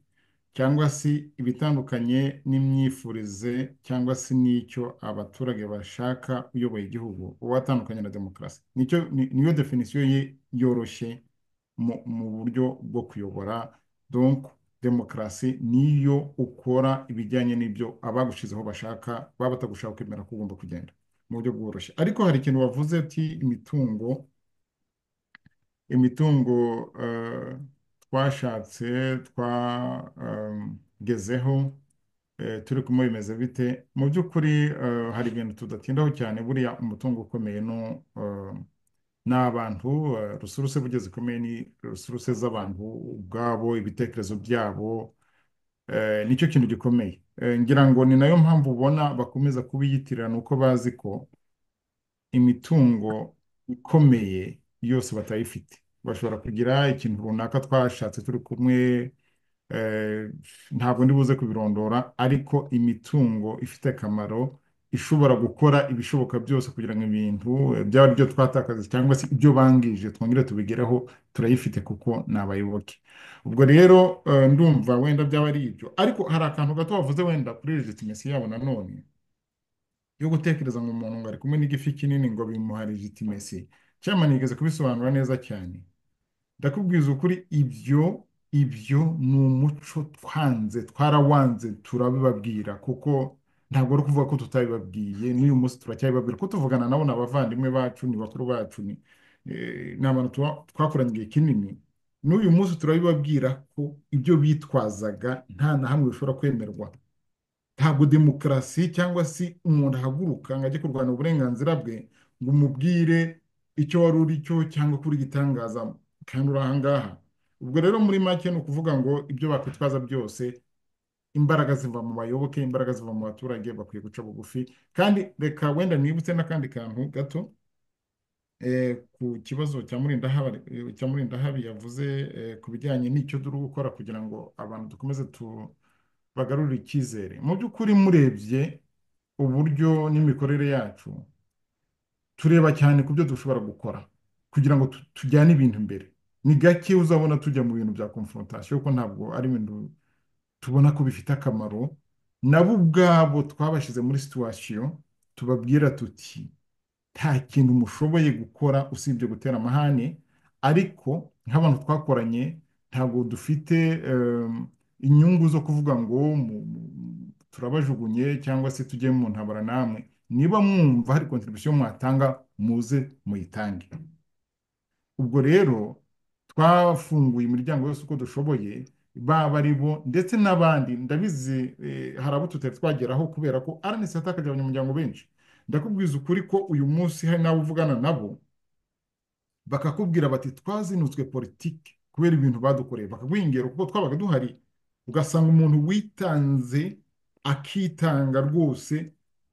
cyangwa se ibitandukanye n'imyifurize cyangwa se n'icyo abaturage bashaka uyoboye igihugu uba watandukanye na demokarasi nicyo ni- niyo definisiyo ye yoroshye mu, mu buryo bwo kuyobora donc demokarasi niyo ukora ibijyanye n'ibyo abagushizeho bashaka baba batagushaka kwemera ko ugomba kugenda mu buryo bworoshye ariko hari ikintu wavuze uti imitungo imitungo eh, twashatse twagezeho turi kumwe bimeze bite mu by'ukuri eh, hari ibintu tudatindaho cyane buriya umutungo ukomeye no eh, ni abantu eh, rusuruse burya zikomeye ni rusuruse z'abantu ubwabo ibitekerezo byabo eh, nicyo kintu gikomeye Eh, ngira ngo ni nayo mpamvu ubona bakomeza kubiyitirana uko bazi ko imitungo ikomeye yose batayifite bashobora kugira ikintu runaka twashatse turi kumwe eh, ntabwo ndi buze kubirondora ariko imitungo ifite akamaro ishobora gukora ibishoboka byose kugira ngo ibintu eh, byaba ari byo twatakaza cyangwa se ibyo bangije twongere tubigereho turayifite kuko ni abayoboke ubwo rero eh, ndumva wenda byaba ari ibyo ariko hari akantu gato wavuze wenda kuri legitimacy yabo nanone yo gutekereza ngo umuntu ngo ari kumwe n'igifi kinini ngo bimuha legitimesi cyamani yigeze kubisobanura neza cyane ndakubwiza ukuri ibyo ibyo ni umuco twanze twarawanze turabibabwira kuko ntabwo ari ukuvuga ko tutabibabwiye n'uyu munsi turacyabibabwira ko tuvugana nabo ni abavandimwe bacu ni bakuru bacu ni eh, ni abantu tuba- twakoranye igihe kinini n'uyu munsi turabibabwira ko ibyo bitwazaga nta na hamwe bishobora kwemerwa ntabwo demokarasi cyangwa se umuntu ahaguruka ngo ajye kurwanya uburenganzira bwe ngo umubwire icyo wari uri cyo cyangwa ko uri igitangaza kandi uri ahangaha ubwo rero muri make ni ukuvuga ngo ibyo bakwitwaza byose imbaraga ziva mu bayoboke imbaraga ziva mu baturage bakwiye guca bugufi kandi reka wenda nibutse n'akandi kantu gato eh, ku kibazo cya Murindahabi eh, cya Murindahabi yavuze eh, ku bijyanye n'icyo turi gukora kugira ngo abantu dukomeze tu bagarurire icyizere mu by'ukuri murebye uburyo n'imikorere yacu tureba cyane ku byo dushobora gukora kugira ngo tu- tujyane ibintu imbere ni gake uzabona tujya mu bintu bya confrontation kuko ntabwo ari ibintu tubona ko bifite akamaro nabo ubwabo twabashyize muri situation tubabwira tuti nta kintu mushoboye gukora usibye gutera amahane ariko nk'abantu twakoranye ntabwo dufite em, inyungu zo kuvuga ngo mu- mu- turabajugunye cyangwa se tujye mu ntabara namwe niba mwumva hari kontribusiyo mwatanga muze muyitange ubwo rero twafunguye imiryango yose uko dushoboye baba ari bo ndetse n'abandi ndabizi eh, hari abo tutari twageraho kubera ko RNC yatakaje abanyamuryango benshi ndakubwiza ukuri ko uyu munsi hari n'abo uvugana nabo bakakubwira bati twazinutswe politiki kubera ibintu badukoreye bakaguha ingero kuko twabaga duhari ugasanga umuntu witanze akitanga rwose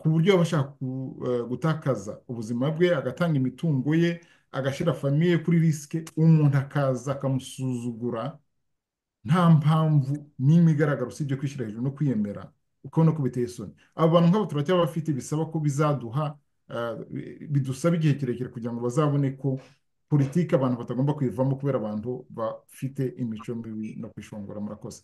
ku buryo aba ashaka ku- eh, gutakaza ubuzima bwe agatanga imitungo ye agashyira famiye kuri risike umuntu akaza akamusuzugura nta mpamvu n'imwe igaragara usibye kwishyira hejuru no kwiyemera ukabona ko biteye isoni aba bantu nk'abo turacyabafite bisaba ko bizaduha eh, bidusaba igihe kirekire kugira ngo bazabone ko politiki abantu batagomba kuyivamo kubera abantu bafite imico mibi no kwishongora murakoze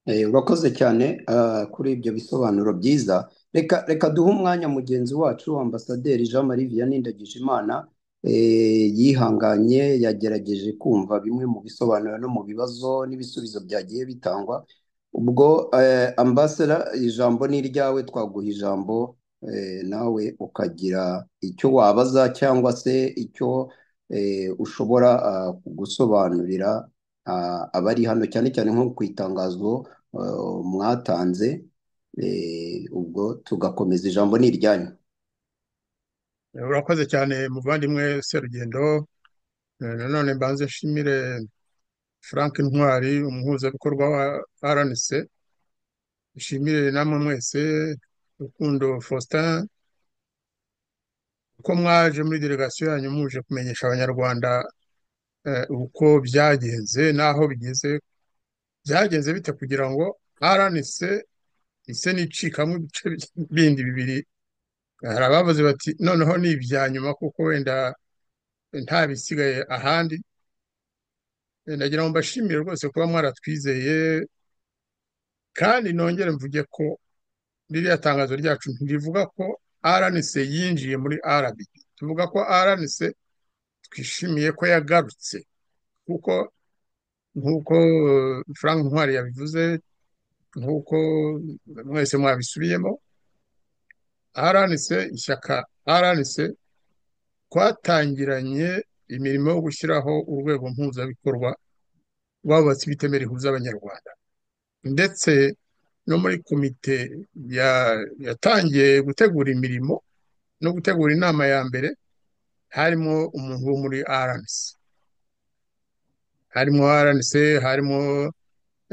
Eh, Urakoze cyane ah, kuri ibyo bisobanuro byiza reka reka duhe umwanya mugenzi wacu ambasaderi Jean Marie Vianney Ndagijimana eh, yihanganye yagerageje kumva bimwe mu bisobanuro no mu bibazo n'ibisubizo byagiye bitangwa ubwo eh, ambassador ijambo ni iryawe twaguha ijambo eh, nawe ukagira icyo wabaza cyangwa se icyo eh, ushobora ah, gusobanurira ah, abari hano cyane cyane nko ku itangazo eh, mwatanze eh, ubwo tugakomeza ijambo ni iryanyu urakoze cyane muvandimwe serugendo Eh, nanone mbanze nshimire frank ntwari umuhuzabikorwa wa rnc nshimire namwe mwese rukundo faustin ko mwaje muri delegasiyo yanyu muje kumenyesha abanyarwanda eh, uko byagenze n'aho bigeze byagenze bite kugira ngo rnc ise n'icikamo ibice bindi bibiri hari abavuze bati noneho ni ibya nyuma kuko wenda nta bisigaye ahandi Eh, nagira ngo mbashimire rwose kuba mwaratwizeye kandi nongere mvuge ko ririya tangazo ryacu ntirivuga ko RNC yinjiye muri RBB tuvuga ko RNC twishimiye ko yagarutse kuko nk'uko eh, Frank Ntwari yabivuze nk'uko mwese mwabisubiyemo RNC ishyaka RNC twatangiranye imirimo yo gushyiraho urwego mpuzabikorwa rwabatse ibitemera rihuza abanyarwanda ndetse no muri komite ya- yatangiye gutegura imirimo no gutegura inama ya mbere harimo umuntu wo muri RNC harimo RNC harimo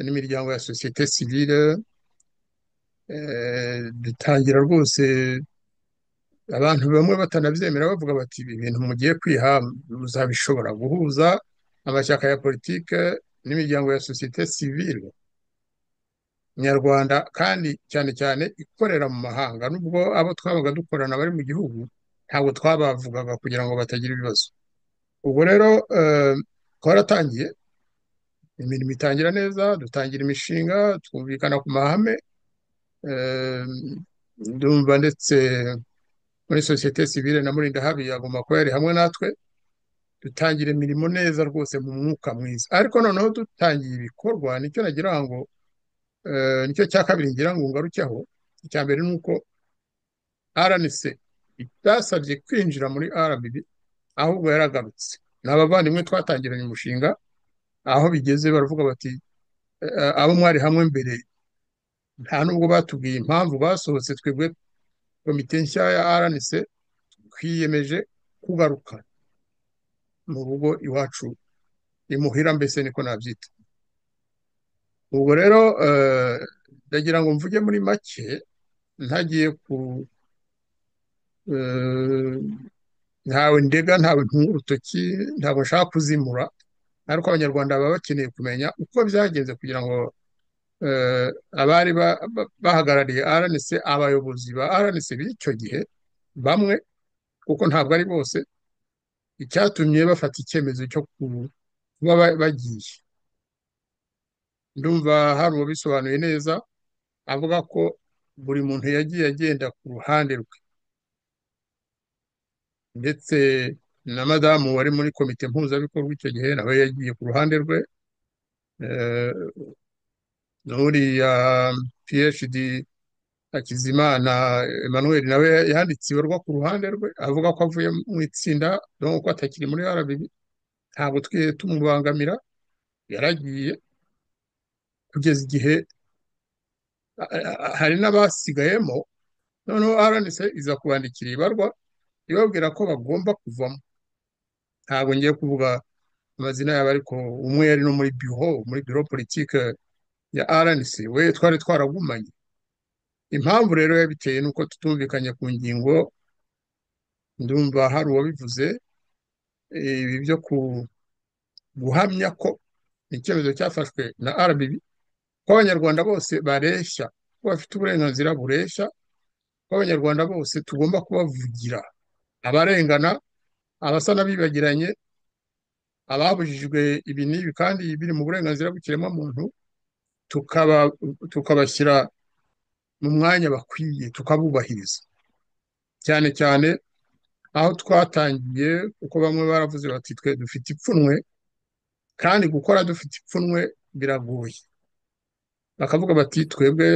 n'imiryango ya sosiyete sivile eh, dutangira rwose abantu bamwe batanabyemera bavuga bati ibi bintu mugiye kwiha muzabishobora guhuza amashyaka ya politike n'imiryango ya sosiyete sivile nyarwanda kandi cyane cyane ikorera mu mahanga nubwo abo twabaga dukorana bari mu gihugu ntabwo twabavugaga kugira ngo batagira ibibazo ubwo rero eh, twaratangiye imirimo itangira neza dutangira imishinga twumvikana ku mahame eh, ndumva ndetse muri sosiyete sivile na muri ndahabi agomba kuba yari hamwe natwe dutangira imirimo neza rwose mu mwuka mwiza ariko noneho dutangiye ibikorwa nicyo nagira ngo eh, nicyo cya kabiri ngira ngo ngarukeho icya mbere ni uko RNC itasabye kwinjira muri RBB ahubwo yaragarutse ni abavandimwe twatangiranye umushinga aho bigeze baravuga bati eh, abo mwari hamwe mbere nta nubwo batubwiye impamvu basohotse twebwe komite nshya ya RNC twiyemeje kugaruka mu rugo iwacu imuhira mbese niko nabyita ubwo rero eh, ndagira ngo mvuge muri make ntagiye ku eh, ntawe ndega ntawe ntunga urutoki ntabwo nshaka kuzimura ariko abanyarwanda baba bakeneye kumenya uko byagenze kugira ngo eh, abari ba- ba- bahagarariye RNC abayobozi ba RNC b'icyo gihe bamwe kuko ntabwo ari bose icyatumye bafata icyemezo cyo ku- kuba ba- bagiye ndumva hari uwabisobanuye neza avuga ko buri muntu yagiye agenda ku ruhande rwe ndetse na madamu wari muri komite mpuzabikorwa icyo gihe nawe yagiye ku ruhande rwe eh, n'uriya PhD Hakizimana Emmanuel nawe yanditse ibarwa ku ruhande rwe avuga ko avuye mu itsinda dore ko atakiri muri RBB ntabwo twigeze tumubangamira yaragiye kugeza igihe a- a- a- hari n'abasigayemo noneho RNC iza kubandikira ibarwa ibabwira ko bagomba kuvamo ntabwo ngiye kuvuga amazina yabo ariko umwe yari no muri biro muri biro politike ya RNC we twari twaragumanye impamvu rero yabiteye ni uko tutumvikanye ku ngingo ndumva hari uwabivuze eh, ibi byo ku- guhamya ko icyemezo cyafashwe na RBB ko abanyarwanda bose bareshya ko bafite uburenganzira bureshya ko abanyarwanda bose tugomba kubavugira abarengana abasa n'abibagiranye ababujijwe ibi n'ibi kandi biri mu burenganzira bw'ikiremwamuntu tukaba tukabashyira mu mwanya bakwiye tukabubahiriza cyane cyane aho twatangiye kuko bamwe baravuze bati twe dufite ipfunwe kandi gukora dufite ipfunwe biragoye bakavuga bati twebwe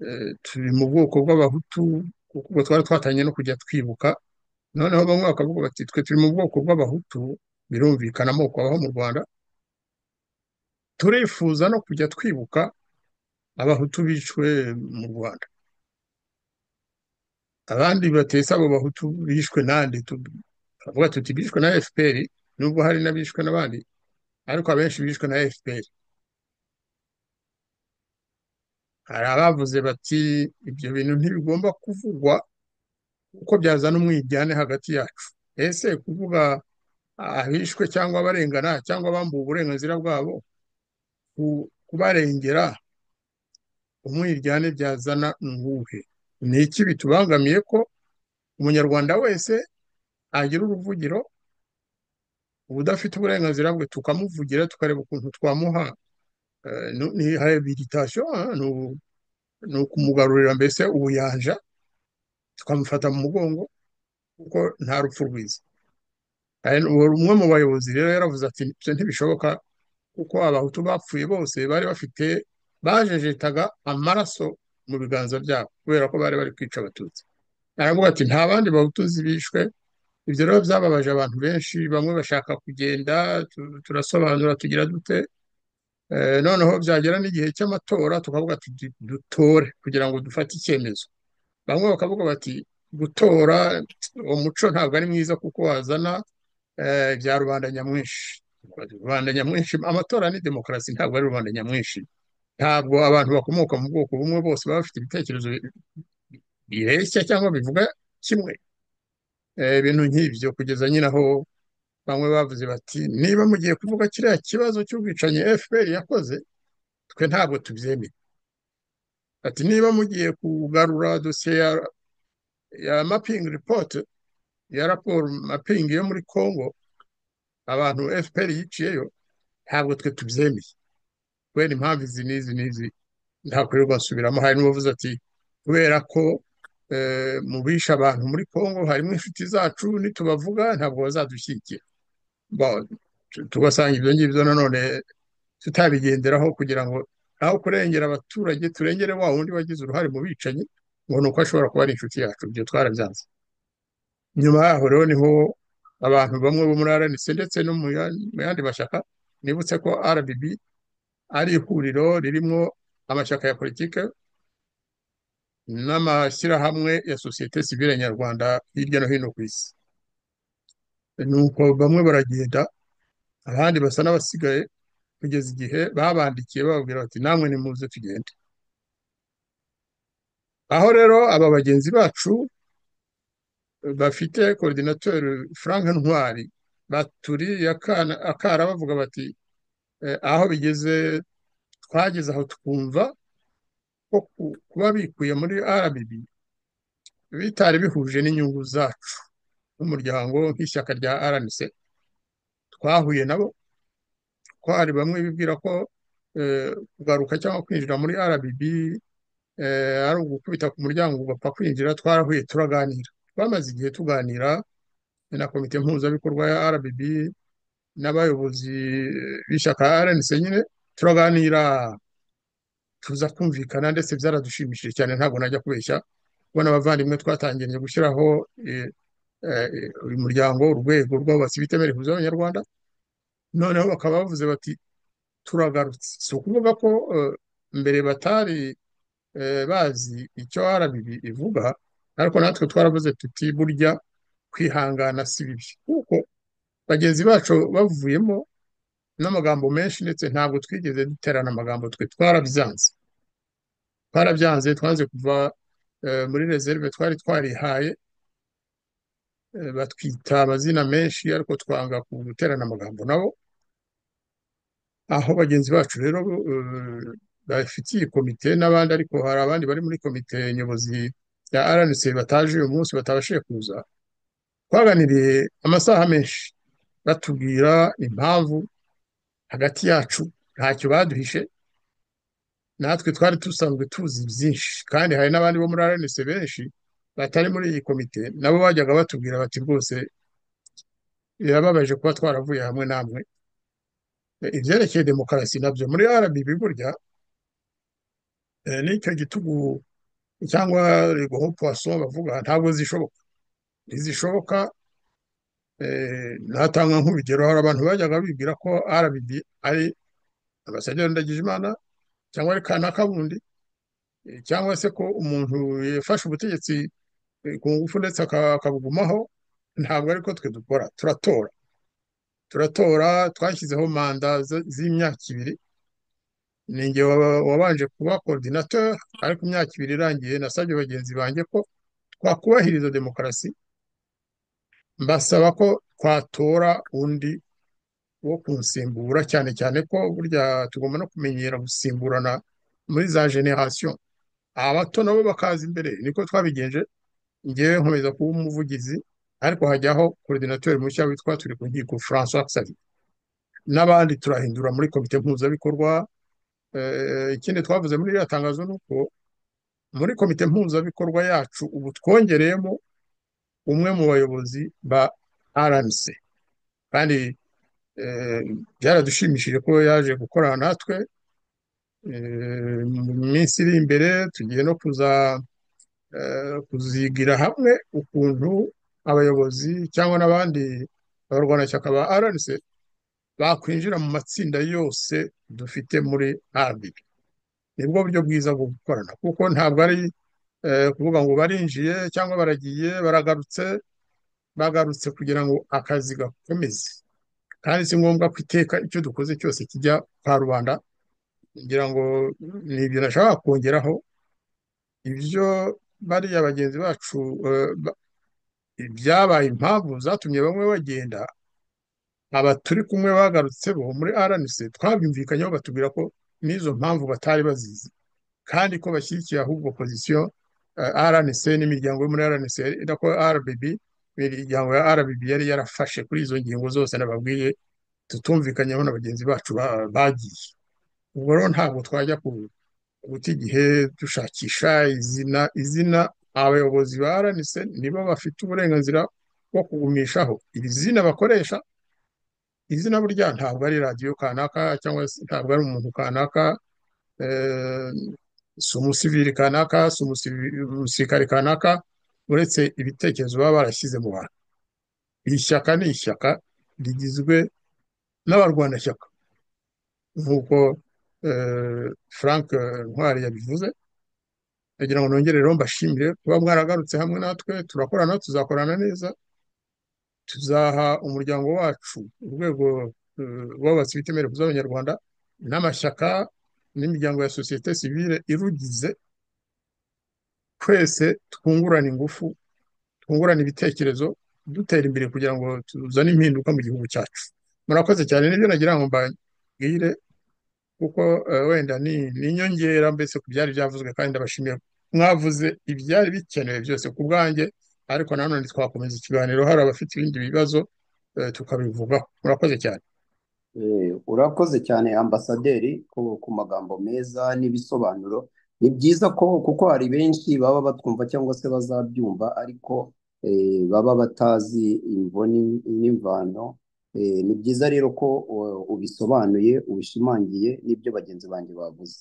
eh, turi mu bwoko bw'abahutu kuko ubwo twari twatangiye no kujya twibuka noneho bamwe bakavuga bati twe turi mu bwoko bw'abahutu birumvikana amoko abaho mu rwanda turifuza no kujya twibuka abahutu bishwe mu rwanda abandi batetse abo bahutu bishwe n'andi turavuga tuti bishwe na fpr nubwo hari n'abishwe n'abandi ariko abenshi bishwe na fpr hari abavuze bati ibyo bintu ntibigomba kuvugwa kuko byazana umwiryane hagati yacu ese kuvuga abishwe cyangwa abarengana cyangwa abambuwe uburenganzira bwabo kubarengera umwiryane byazana umuhe ni iki bitubangamiye ko umunyarwanda wese agira uruvugiro ubudafite uburenganzira bwe tukamuvugira tukareba ukuntu twamuha ni rehabilitation ni ukumugarurira mbese ubuyanja tukamufata mu mugongo kuko nta rupfu rwiza umwe mu bayobozi rero yaravuze ati ibyo ntibishoboka kuko abahutu bapfuye bose bari bafite bajejetaga amaraso mu biganza byabo kubera ko bari bari kwica abatutsi aravuga ati nta bandi bahutuzi bishwe ibyo rero byababaje abantu benshi bamwe bashaka kugenda turasobanura tugira dute noneho byagera n'igihe cy'amatora tukavuga dutore kugira ngo dufate icyemezo bamwe bakavuga bati gutora umuco ntabwo ari mwiza kuko wazana bya rubanda nyamwinshi rubanda nyamwinshi amatora ni demokarasi ntabwo ari rubanda nyamwinshi ntabwo abantu bakomoka mu bwoko bumwe bose baba bafite ibitekerezo bireshya cyangwa bivuga kimwe ibintu nk'ibyo kugeza nyine aho bamwe bavuze bati niba mugiye kuvuga kiriya kibazo cy'ubwicanyi fpr yakoze twe ntabwo tubyemeye ati niba mugiye kugarura dosiye ya mapingi ripoti ya raporo mapingi yo muri congo abantu fpr yiciyeyo ntabwo twe tubyemeye kubera impamvu izi n'izi n'izi ntakorerwa nsubiramo hari n'uwavuze ati kubera ko mu bisha abantu muri congo harimo inshuti zacu nitubavuga ntabwo bazadushyigikira tugasanga ibyo ngibyo nanone tutabigenderaho kugira ngo aho kurengera abaturage turengere wa wundi wagize uruhare mu bicanyi ngo ni uko ashobora kuba ari inshuti yacu ibyo twarabyanze nyuma yaho rero niho abantu bamwe bo muri rnc ndetse no mu yandi mashyaka nibutse ko rbb ari ihuriro ririmo amashyaka ya politike n'amashyirahamwe ya sosiyete sivile nyarwanda hirya no hino ku isi nuko bamwe baragenda abandi basa n'abasigaye kugeza igihe babandikiye bababwira bati namwe nimuze tugende aho rero aba bagenzi bacu bafite koridinateri frank ntwari baturiye akara bavuga bati aho bigeze twageze aho tukumva ko kuba bikuye muri RBB bitari bihuje n'inyungu zacu n'umuryango nk'ishyaka rya RNC twahuye nabo ko hari bamwe bibwira ko kugaruka cyangwa kwinjira muri RBB ari ugukubita ku muryango ugapfa kwinjira twarahuye turaganira twamaze igihe tuganira na komite mpuzabikorwa ya RBB n'abayobozi b'ishyaka RNC nyine turaganira tuza kumvikana ndetse byaradushimishije cyane ntabwo najya kubeshya kubona abavandimwe twatangiranye gushyiraho uyu muryango urwego rw'abubatsi bitemera ihuza abanyarwanda noneho bakaba bavuze bati turagarutse si ukuvuga ko mbere batari bazi icyo arabibi ivuga ariko natwe twaravuze tuti burya kwihangana si bibi kuko bagenzi bacu bavuyemo n'amagambo menshi ndetse ntabwo twigeze duterana amagambo twe twarabyanze twarabyanze twanze kuva muri rezerve twari twarihaye batwita amazina menshi ariko twanga guterana amagambo nabo aho bagenzi bacu rero bafitiye komite n'abandi ariko hari abandi bari muri komite nyobozi ya RNC bataje uyu munsi batabashije kuza twaganiriye amasaha menshi batubwira impamvu hagati yacu ntacyo baduhishe natwe twari dusanzwe tuzi byinshi kandi hari n'abandi bo muri RNC benshi batari muri iyi komite nabo bajyaga batubwira bati rwose birababaje kuba twaravuye hamwe namwe ibyerekeye demokarasi nabyo muri RBB burya n'icyo gitugu cyangwa rigoho poisson bavuga ntabwo zishoboka ntizishoboka natanga nk'urugero hari abantu bajyaga bibwira ko RBB ari ambasaderi Ndagijimana cyangwa ari kana kabundi cyangwa se ko umuntu yafashe ubutegetsi ku ngufu ndetse aka- akabugumaho ntabwo ariko twe dukora turatora turatora twashyizeho manda z- z'imyaka ibiri ni njye waba- wabanje kuba coordinateur ariko imyaka ibiri irangiye nasabye bagenzi banjye ko twakubahiriza demokarasi mbasaba ko twatora undi wo kunsimbura cyane cyane ko burya tugomba no kumenyera gusimburana muri za generation abato nabo bakaza imbere niko twabigenje ngewe nkomeza kuba umuvugizi ariko hajyaho coordinateur mushya witwa turi ku nkiko François Xavier n'abandi turahindura muri komite mpuzabikorwa Eh, ikindi twavuze muri iriya tangazo ni uko muri komite mpuzabikorwa yacu ubu twongereyemo umwe mu bayobozi ba RMC kandi eh, byaradushimishije ko yaje gukorana natwe Eh, mu minsi iri imbere tugiye no kuza eh, kuzigira hamwe ukuntu abayobozi cyangwa n'abandi abarwanashyaka ba RNC bakwinjira mu matsinda yose dufite muri RBB nibwo buryo bwiza bwo gukorana kuko ntabwo ari eh, kuvuga ngo barinjiye cyangwa baragiye baragarutse bagarutse kugira ngo akazi gakomeze kandi si ngombwa ko iteka icyo dukoze cyose kijya kwa rubanda ngira ngo ni ibyo nashaka kongeraho ibyo bariya bagenzi bacu eh, ba- ibyabaye impamvu zatumye bamwe bagenda aba turi kumwe bagarutse bo muri RNC twabimvikanyeho batubwira ko n'izo mpamvu batari bazizi kandi ko bashyigikiye ahubwo pozisiyo eh, RNC n'imiryango yo muri RNC na ko RBB imiryango ya RBB yari yarafashe kuri izo ngingo zose nababwiye tutumvikanyeho na bagenzi bacu ba- bagiye ubwo rero ntabwo twajya ku guta igihe dushakisha izina izina abayobozi ba RNC nibo bafite uburenganzira bwo kugumishaho iri zina bakoresha izina burya ntabwo ari radiyo kanaka cyangwa se ntabwo ari umuntu kanaka eh, si umusivili kanaka si umusivi- umusirikare kanaka uretse ibitekerezo baba barashyize mu bantu iri shyaka ni ishyaka rigizwe n'abarwanashyaka nk'uko eh, Frank eh, Ntwari yabivuze ndagira ngo nongere rero mbashimire kuba mwaragarutse hamwe natwe turakorana tuzakorana neza tuzaha umuryango wacu urwego eh, wubatse ibitemere z'abanyarwanda n'amashyaka n'imiryango ya sosiyete sivile irugize twese twungurana ingufu twungurana ibitekerezo dutera imbere kugira ngo tuzane impinduka mu gihugu cyacu murakoze cyane nibyo nagira ngo mbabwire kuko eh, wenda ni ni inyongera mbese ku byari byavuzwe kandi ndabashimiye mwavuze ibyari bikenewe byose ku bwanjye ariko nanone twakomeza ikiganiro hari abafite ibindi bibazo eh, tukabivugaho murakoze cyane Eh, urakoze cyane ambasaderi ku ku magambo meza n'ibisobanuro ni byiza ko kuko hari benshi baba batwumva cyangwa se bazabyumva ariko eh, baba batazi imvoni n'imvano Eh, ni byiza rero ko u- ubisobanuye ubishimangiye n'ibyo bagenzi banjye bavuze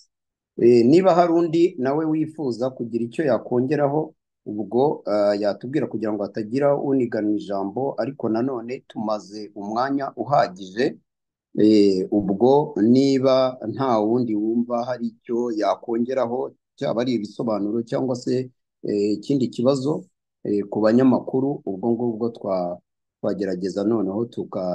Eh, niba hari undi nawe wifuza kugira icyo yakongeraho ubwo eh, yatubwira kugira ngo hatagira unigana ijambo ariko nanone tumaze umwanya uhagije Eh, ubwo niba nta wundi wumva hari icyo yakongeraho cyaba ari ibisobanuro cyangwa se eh, ikindi kibazo eh, ku banyamakuru ubwo ngubwo twa- twagerageza noneho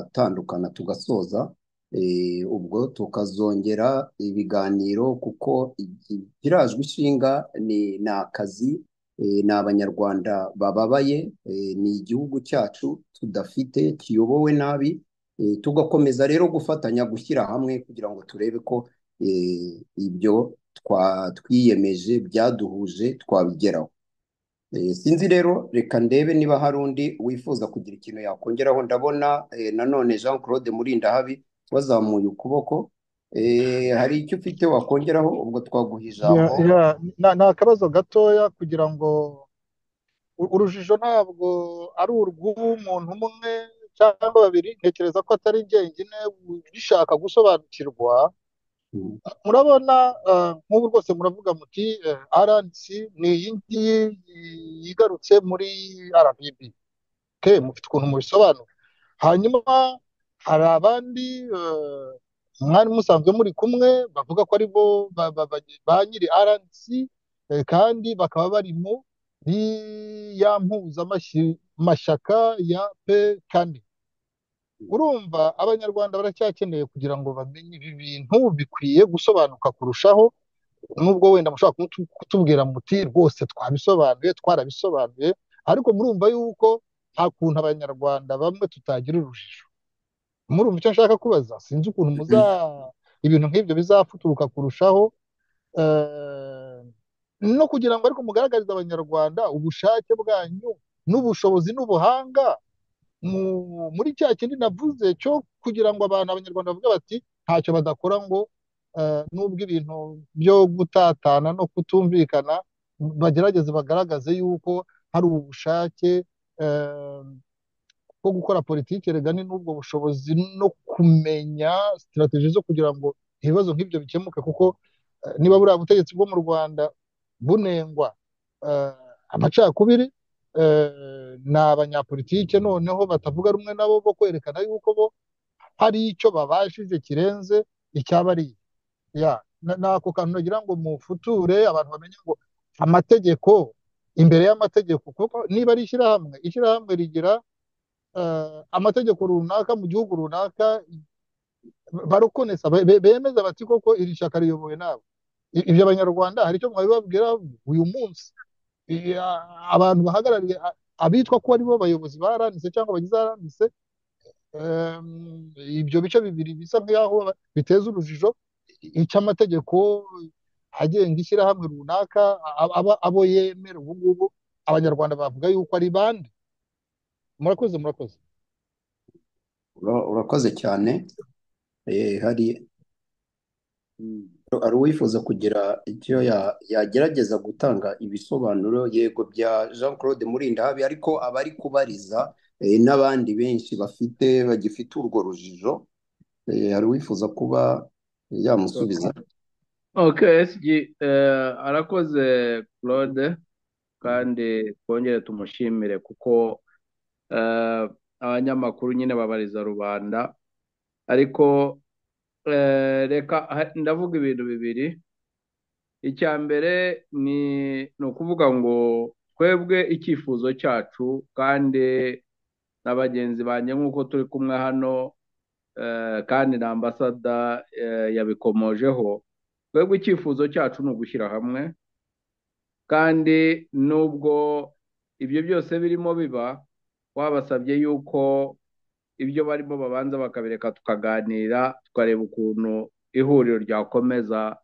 tugatandukana tugasoza eh, ubwo tukazongera ibiganiro kuko igi- girajwe ishinga ni ni akazi eh, ni abanyarwanda bababaye eh, ni igihugu cyacu tudafite kiyobowe nabi Eh, tugakomeza rero gufatanya gushyira hamwe kugira ngo turebe ko eh, ibyo twa- twiyemeje byaduhuje twabigeraho. Eh, sinzi rero reka ndebe niba hari undi wifuza kugira ikintu yakongeraho ndabona eh, nanone Jean Claude Murindahabi wazamuye ukuboko Eh, hari icyo ufite wakongeraho ubwo twaguha Ya- ijambo ya, na- ni akabazo gatoya kugira ngo u- urujijo ntabwo ari urw'umuntu umwe cyangwa babiri ntekereza ko atari jyenyine bishaka gusobanukirwa Mm. murabona eh, nk'ubu rwose muravuga muti RNC ni iyi ngiyi yigarutse muri RBB ke mufite ukuntu mubisobanura hanyuma hari abandi eh, mwari musanzwe muri kumwe bavuga ko ari bo ba ba- ba- ba nyiri RNC eh, kandi bakaba bari mu ni ya mpuzamashyaka ya pe kane urumva abanyarwanda baracyakeneye kugira ngo bamenye ibi bintu bikwiye gusobanuka kurushaho nubwo wenda mushobora kutubwira muti rwose twabisobanuye twarabisobanuye ariko murumva yuko nta kuntu abanyarwanda bamwe tutagira urujijo murumva icyo nshaka kubaza sinzi ukuntu muza ibintu nk'ibyo bizafuturuka kurushaho no kugira ngo ariko mugaragarize abanyarwanda ubushake bwanyu n'ubushobozi n'ubuhanga muri cya kindi navuze cyo kugira ngo abantu abanyarwanda bavuge bati ntacyo badakora ngo nubwo ibintu byo gutatana no kutumvikana bagerageze bagaragaze yuko hari ubushake bwo gukora politiki regani n'ubwo bushobozi no kumenya sitirateji zo kugira ngo ibibazo nk'ibyo bikemuke kuko niba buriya butegetsi bwo mu rwanda bunengwa amacakubiri ni abanyapolitike noneho batavuga rumwe nabo bo kwerekana yuko bo hari icyo babashije kirenze icyabariye ako kantu nagira ngo mufuture abantu bamenye ngo amategeko imbere y'amategeko kuko niba ari ishyirahamwe ishyirahamwe rigira amategeko runaka mu gihugu runaka barukonesa bemeza bati koko iri shyaka riyobowe nawe ibyo abanyarwanda hari icyo mwabibabwira uyu munsi abantu bahagarariye abitwa ko aribo bayobozi baranditse cyangwa bagize aranditse ibyo bice bibiri bisa nk'aho biteza urujijo icy'amategeko agenga ishyirahamwe runaka abo yemera ubu ngubu abanyarwanda bavuga yuko ari bande murakoze murakoze urakoze cyane hari hari uwifuza kugira icyo yagerageza gutanga ibisobanuro yego bya jean claude murindahabi ariko abari kubariza n'abandi benshi bafite bagifite urwo rujijo hari uwifuza kuba yamusubiza arakoze claude kandi twongere tumushimire kuko abanyamakuru nyine babariza rubanda ariko reka ndavuga ibintu bibiri icya mbere ni ukuvuga ngo twebwe icyifuzo cyacu kandi na bagenzi banjye nk'uko turi kumwe hano kandi na ambasada yabikomojeho twebwe icyifuzo cyacu ni ugushyira hamwe kandi nubwo ibyo byose birimo biba wabasabye yuko ibyo barimo babanza bakabireka tukaganira tukareba ukuntu ihuriro ryakomeza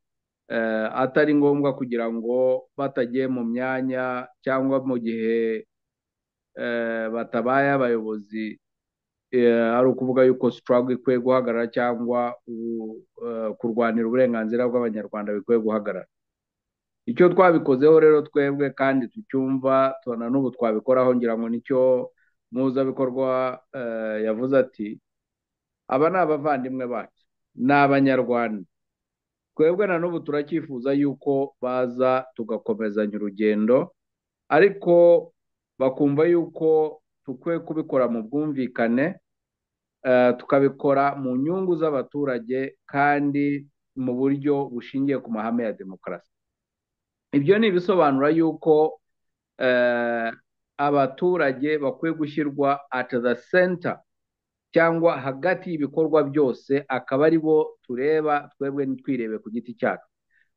atari ngombwa kugira ngo batagiye mu myanya cyangwa mu gihe batabaye abayobozi ari ukuvuga yuko sitarago ikwiye guhagarara cyangwa kurwanira uburenganzira bw'abanyarwanda bikwiye guhagarara icyo twabikozeho rero twebwe kandi tucyumva tubona n'ubu twabikoraho ngira ngo nicyo muzabikorwa yavuze ati aba ni abavandimwe bacu ni abanyarwanda twebwe na n'ubu turacyifuza yuko baza tugakomezanya urugendo ariko bakumva yuko dukwiye kubikora mu bwumvikane tukabikora mu nyungu z'abaturage kandi mu buryo bushingiye ku mahame ya demokarasi ibyo ni ibisobanura yuko abaturage bakwiye gushyirwa at the center cyangwa hagati y'ibikorwa byose akaba ari bo tureba twebwe ntitwirebe ku giti cyacu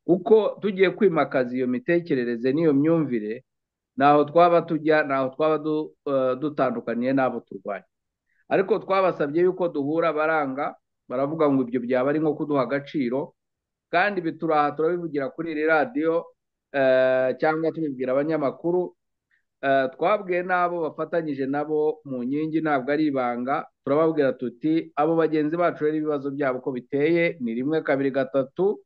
kuko tugiye kwimakaza iyo mitekerereze n'iyo myumvire ntaho twaba tujya ntaho twaba dutandukaniye n'abo turwanya ariko twabasabye yuko duhura baranga baravuga ngo ibyo byaba ari nko kuduha agaciro kandi ibi turaha turabivugira kuri iri radiyo cyangwa tubibwira abanyamakuru twabwiye n'abo bafatanyije nabo mu nkingi ntabwo ari ibanga turababwira tuti abo bagenzi bacu rero ibibazo byabo uko biteye ni rimwe kabiri gatatu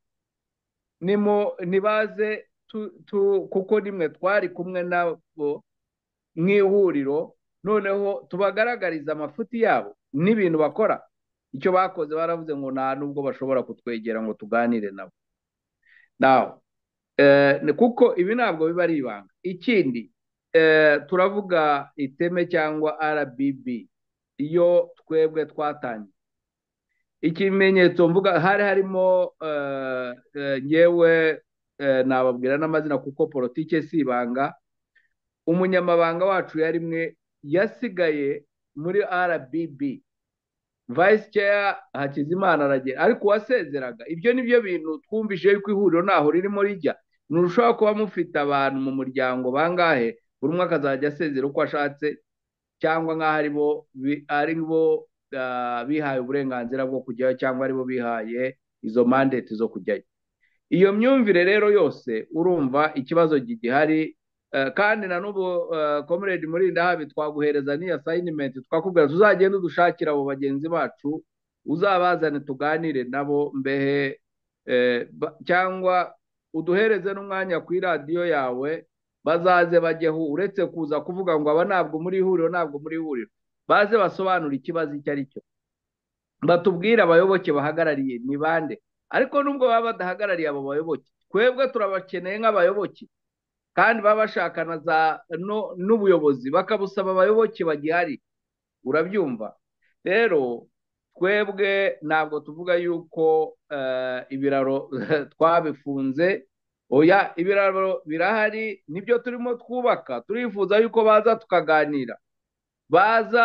nibaze kuko nimwe twari kumwe nabo mu ihuriro noneho tubagaragariza amafuti yabo n'ibintu bakora icyo bakoze baravuze ngo nta nubwo bashobora kutwegera ngo tuganire nabo nawe kuko ibi ntabwo biba ari ibanga ikindi turavuga iteme cyangwa RBB iyo twebwe twatangiye ikimenyetso mvuga hari harimo ngewe nababwira n'amazina kuko politike si ibanga umunyamabanga wacu yarimwe yasigaye muri rbb vayisi ceya hakizimana aragera ariko uwasezeraga ibyo ni byo bintu twumvise yuko ihuriro ntaho ririmo rijya nturushaho kuba mufite abantu mu muryango bangahe buri umwe akazajya asezera uko ashatse cyangwa nk'aho ari bo ari bo bihaye uburenganzira bwo kujyayo cyangwa ari bo bihaye izo mandate zo kujyayo iyo myumvire rero yose urumva ikibazo gihari kandi na n'ubu komeredi muri ndahabi twaguhereza n'iyo sayinimenti twakubwira tuzagenda dushakira abo bagenzi bacu uzabazane tuganire nabo mbehe cyangwa uduhereze n'umwanya ku iradiyo yawe bazaze bajyeho uretse kuza kuvuga ngo aba ntabwo muri ihuriro ntabwo muri ihuriro baze basobanura ikibazo icyo ari cyo batubwire abayoboke bahagarariye ni bande ariko nubwo baba badahagarariye abo bayoboke twebwe turabakeneye nk'abayoboke kandi baba bashakana za n'ubuyobozi bakabusaba abayoboke bagihari urabyumva rero twebwe ntabwo tuvuga yuko ibiraro twabifunze oya ibiraro birahari nibyo turimo twubaka turifuza yuko baza tukaganira baza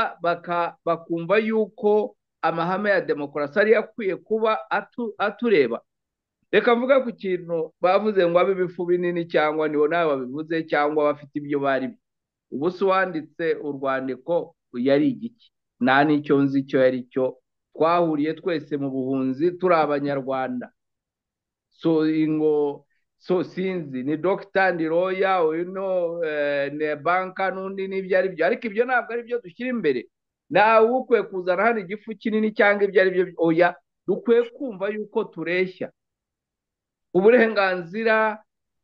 bakumva yuko amahame ya demokarasi ariyo akwiye kuba atureba reka mvuga ku kintu bavuze ngo abe ibifu binini cyangwa nibo nawe babivuze cyangwa bafite ibyo bari ubu se uwanditse urwandiko yari igiki nta n'icyo nzi icyo yari cyo twahuriye twese mu buhunzi turi abanyarwanda so ingo so sinzi ni dogita ni roya uyu ni banka n'undi n'ibyo ari byo ariko ibyo ntabwo ari byo dushyira imbere ntawe ukwiye kuzana hano igifu kinini cyangwa ibyo ari byo oya dukwiye kumva yuko tureshya uburenganzira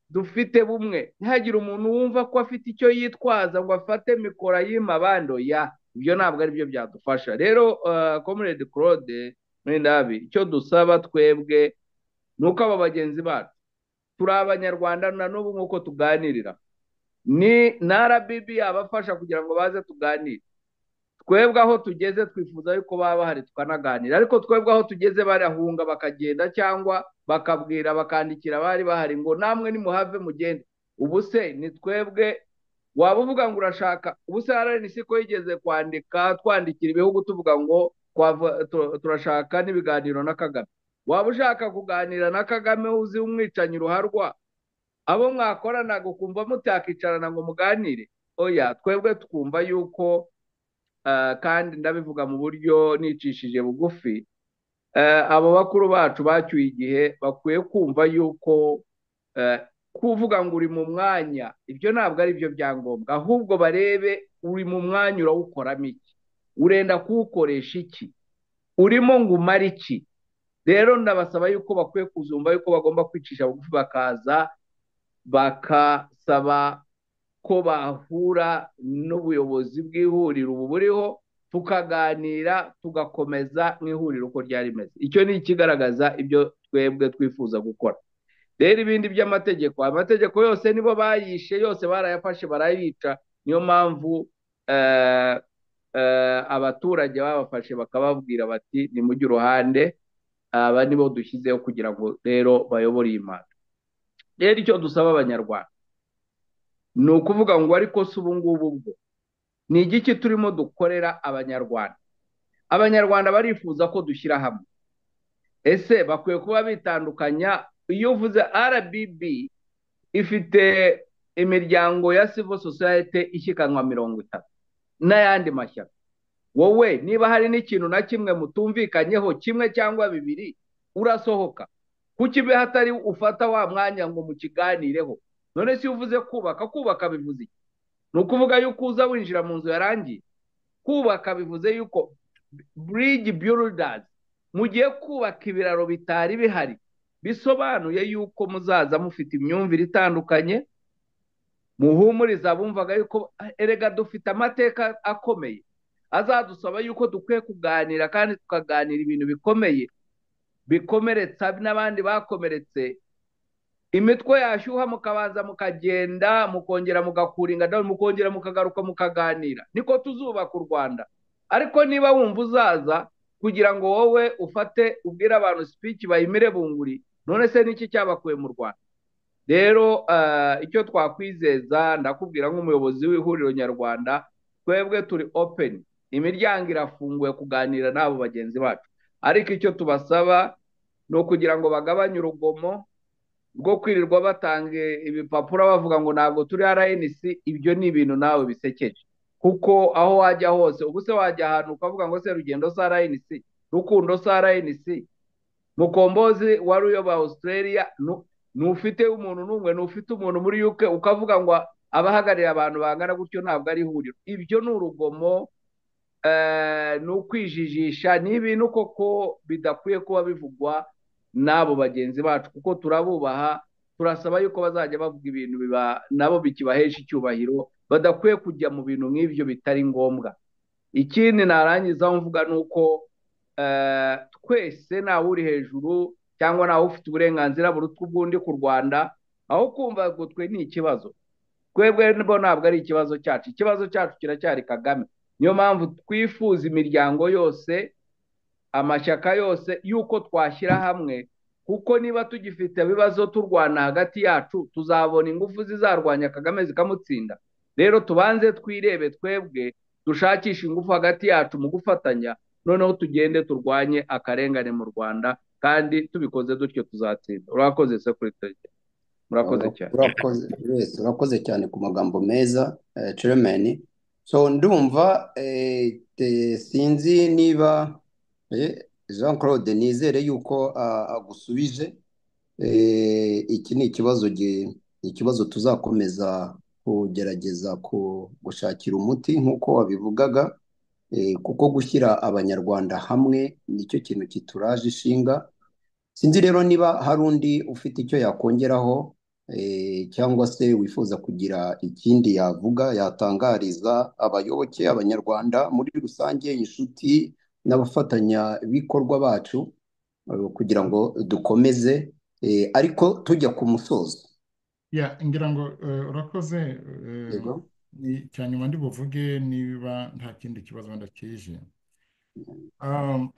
dufite bumwe ntihagire umuntu wumva ko afite icyo yitwaza ngo afate mikoro ayima abandi oya ibyo ntabwo ari byo byadufasha rero komeredi claude muri ndabi icyo dusaba twebwe ni uko aba bagenzi bacu turi abanyarwanda na n'ubu nk'uko tuganirira ni na rbb abafasha kugira ngo baze tuganire twebwe aho tugeze twifuza yuko baba bahari tukanaganira ariko twebwe aho tugeze barahunga bakagenda cyangwa bakabwira bakandikira abari bahari ngo namwe nimuhave mugende ubu se ni twebwe waba uvuga ngo urashaka ubu se hari siko yigeze kwandika twandikira ibihugu tuvuga ngo turashaka n'ibiganiro na kagame waba ushaka kuganira na kagame uzi umwicanyi uruharwa abo mwakoranaga ukumva mutakicarana ngo muganire oya twebwe twumva yuko kandi ndabivuga mu buryo nicishije bugufi abo bakuru bacu bacyuye igihe bakwiye kumva yuko kuvuga ngo uri mu mwanya ibyo ntabwo ari byo byangombwa ahubwo barebe uri mu mwanya urawukoramo iki urenda kuwukoresha iki urimo ngo umare iki rero ndabasaba yuko bakwiye kuzumva yuko bagomba kwicisha bugufi bakaza bakasaba ko bahura n'ubuyobozi bw'ihuriro ubu buriho tukaganira tugakomeza nk'ihuriro uko ryari rimeze icyo ni ikigaragaza ibyo twebwe twifuza gukora rero ibindi by'amategeko amategeko yose nibo bayishe yose barayafashe barayica niyo mpamvu abaturage babafashe bakababwira bati nimujye uruhande aba nibo dushyizeho kugira ngo rero bayobore iyi manda rero icyo dusaba abanyarwanda ni ukuvuga ngo ariko si ubungubu bwo ni igiki turimo dukorera abanyarwanda abanyarwanda barifuza ko dushyira hamwe ese bakwiye kuba bitandukanya iyo uvuze rbb ifite imiryango ya civil society ishyikanwa mirongo itatu n'ayandi mashyaka wowe niba hari n'ikintu na kimwe mutumvikanyeho kimwe cyangwa bibiri urasohoka kuki ibe hatari ufata wa mwanya ngo mukiganireho none si uvuze kubaka kubaka bivuze iki ni ukuvuga yuko uza winjira mu nzu yarangiye kubaka bivuze yuko burigi burudazi mugiye kubaka ibiraro bitari bihari bisobanuye yuko muzaza mufite imyumvire itandukanye muhumuriza abumvaga yuko erega dufite amateka akomeye azadusaba yuko dukwiye kuganira kandi tukaganira ibintu bikomeye bikomeretsa n'abandi bakomeretse imitwe yashyuha mukabanza mukagenda mukongera mugakura ingano mukongera mukagaruka mukaganira niko tuzubaka u rwanda ariko niba wumva uzaza kugira ngo wowe ufate ubwire abantu speech bayimire bunguri none se niki cyabakuye mu rwanda rero eh, icyo twakwizeza ndakubwira nk'umuyobozi w'ihuriro nyarwanda twebwe turi openi imiryango irafunguye kuganira n'abo bagenzi bacu ariko icyo tubasaba ni ukugira ngo bagabanye urugomo rwo kwirirwa batanga ibipapuro bavuga ngo ntabwo turi rnc ibyo ni ibintu nawe bisekeje kuko aho wajya hose ubu se wajya ahantu ukavuga ngo se rugendo si rnc rukundo si rnc mukombozi wari uyoboye australia ntufite umuntu n'umwe ntufite umuntu muri yuke ukavuga ngo abahagarariye abantu bangana gutyo ntabwo ari ihuriro ibyo ni urugomo ni ukwijijisha ni ibintu koko bidakwiye kuba bivugwa n'abo bagenzi bacu kuko turabubaha turasaba yuko bazajya bavuga ibintu biba nabo bikibahesha icyubahiro badakwiye kujya mu bintu nk'ibyo bitari ngombwa ikindi narangizaho mvuga ni uko twese ntawe uri hejuru cyangwa ntawe ufite uburenganzira burutwa ubw'undi ku rwanda aho kumva ngo twe ni ikibazo twebwe bo ntabwo ari ikibazo cyacu ikibazo cyacu kiracyari kagame niyo mpamvu twifuza imiryango yose amashyaka yose y'uko twashyira hamwe kuko niba tugifite ibibazo turwana hagati yacu tuzabona ingufu zizarwanya kagame zikamutsinda rero tubanze twirebe twebwe dushakishe ingufu hagati yacu mu gufatanya noneho tugende turwanye akarengane mu rwanda kandi tubikoze dutyo tuzatsinda urakoze se kuri tariki murakoze cyane urakoze wese urakoze cyane ku magambo meza ceremeni so ndumva eh, te- sinzi niba eh, jean claude nizere yuko ah, agusubije Eh, iki ni ikibazo gi- ikibazo tuzakomeza kugerageza ku- gushakira umuti nk'uko wabivugaga Eh, kuko gushyira abanyarwanda hamwe nicyo kintu kituraje ishinga sinzi rero niba hari undi ufite icyo yakongeraho eh, cyangwa se wifuza kugira ikindi yavuga yatangariza abayoboke abanyarwanda muri rusange inshuti n'abafatanyabikorwa bacu eh, kugira ngo dukomeze eh, ariko tujya ku musozo ya ngira ngo eh, urakoze eh, yego ni- icya nyuma ndi buvuge niba nta kindi kibazo wenda kije Um,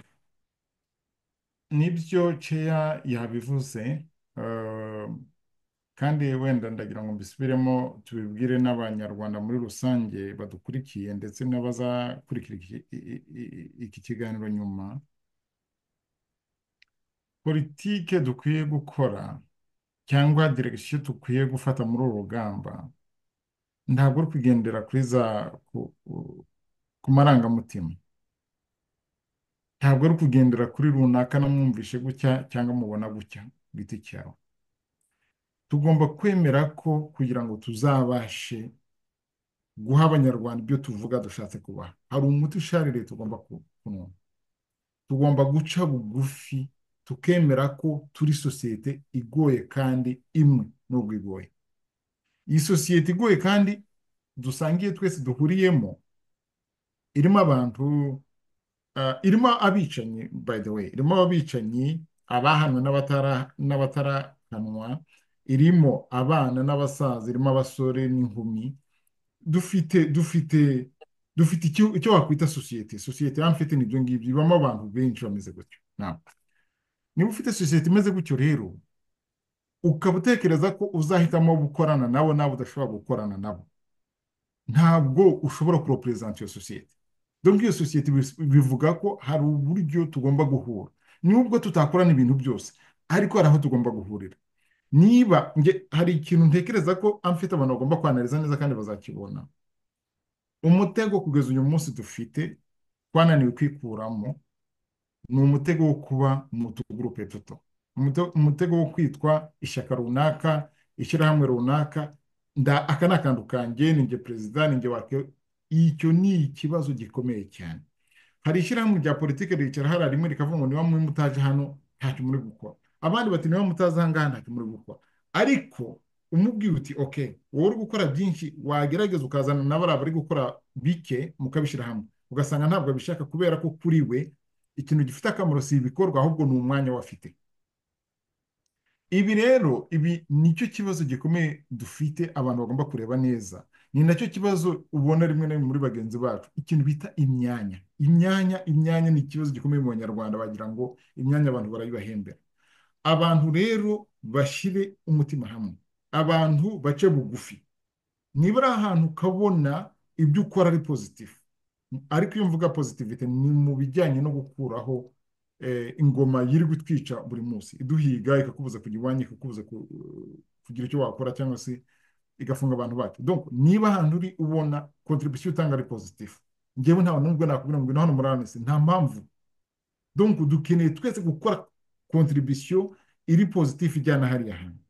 nibyo ceya yabivuze um, kandi wenda ndagira ngo mbisubiremo tubibwire n'abanyarwanda muri rusange badukurikiye ndetse n'abazakurikira iki i- i- iki kiganiro nyuma politike dukwiye gukora cyangwa direkisiyo dukwiye gufata muri uru rugamba ntabwo uri kugendera kuri za ku, ku- ku marangamutima ntabwo uri kugendera kuri runaka namwumvishe gutya cyangwa mubona gutya ku giti cyawe tugomba kwemera ko kugira ngo tuzabashe guha abanyarwanda ibyo tuvuga dushatse kubaha hari umuti ushaririye tugomba ku- kunywa tugomba guca bugufi tukemera ko turi sosiyete igoye kandi imwe nubwo igoye iyi sosiyete igoye kandi dusangiye twese duhuriyemo irimo abantu ah, irimo abicanyi by the way irimo abicanyi abahanwe n'abatara n'abatarahanwa irimo abana n'abasaza irimo abasore n'inkumi dufite dufite dufite icyo icyo wakwita sosiyete sosiyete hano mfite nibyo ngibyo ibamo abantu benshi bameze gutyo ntabwo niba ufite sosiyete imeze gutyo rero ukaba utekereza ko uzahitamo gukorana nabo nabo udashobora gukorana nabo ntabwo ushobora kuroperezanta iyo sosiyete donc iyo sosiyete bis- bivuga ko hari uburyo tugomba guhura nubwo tutakorana ibintu byose ariko hari aho tugomba guhurira niba nge hari ikintu ntekereza ko amfite abantu bagomba kwanariza neza kandi bazakibona umutego kugeza uyu munsi dufite twananiwe kwikuramo ni umutego wo kuba mu tugurupe duto Umute- umutego wo kwitwa ishyaka runaka ishyirahamwe runaka nda aka ni akantu kanjye ni njye perezida ni njye wake icyo ni ikibazo gikomeye cyane hari ishyirahamwe rya politiki ricara hariya rimwe rikavuga ngo niba mwe mutaje hano ntacyo muri gukora abandi bati niba mutaza aha ngaha ntacyo muri gukora ariko umubwiye uti oke wowe uri gukora byinshi wagerageza ukazana na bariya bari gukora bike mukabishyira hamwe ugasanga ntabwo abishaka kubera ko kuri we ikintu gifite akamaro si ibikorwa ahubwo ni umwanya we afite ibi rero ibi nicyo kibazo gikomeye dufite abantu bagomba kureba neza ni nacyo kibazo ubona rimwe na rimwe muri bagenzi bacu ikintu bita imyanya imyanya imyanya ni ikibazo gikomeye mu banyarwanda bagira ngo imyanya abantu barayibahembera abantu rero bashyire umutima hamwe abantu bace bugufi niba ari ahantu ukabona ibyo ukora ari pozitifu ariko iyo mvuga pozitivite ni mu bijyanye no gukuraho ingoma yiri gutwica buri munsi iduhiga ikakubuza kujya iwanyu ikakubuza kugira icyo wakora cyangwa se igafunga abantu bacu niba ahantu uri ubona kontribusiyo utanga ari pozitifu ngewe nta n'ubwo nakubwira ngo ngwino hano muri aranesi nta mpamvu donko dukeneye twese gukora kontribusiyo iri pozitifu ijyana hariya hantu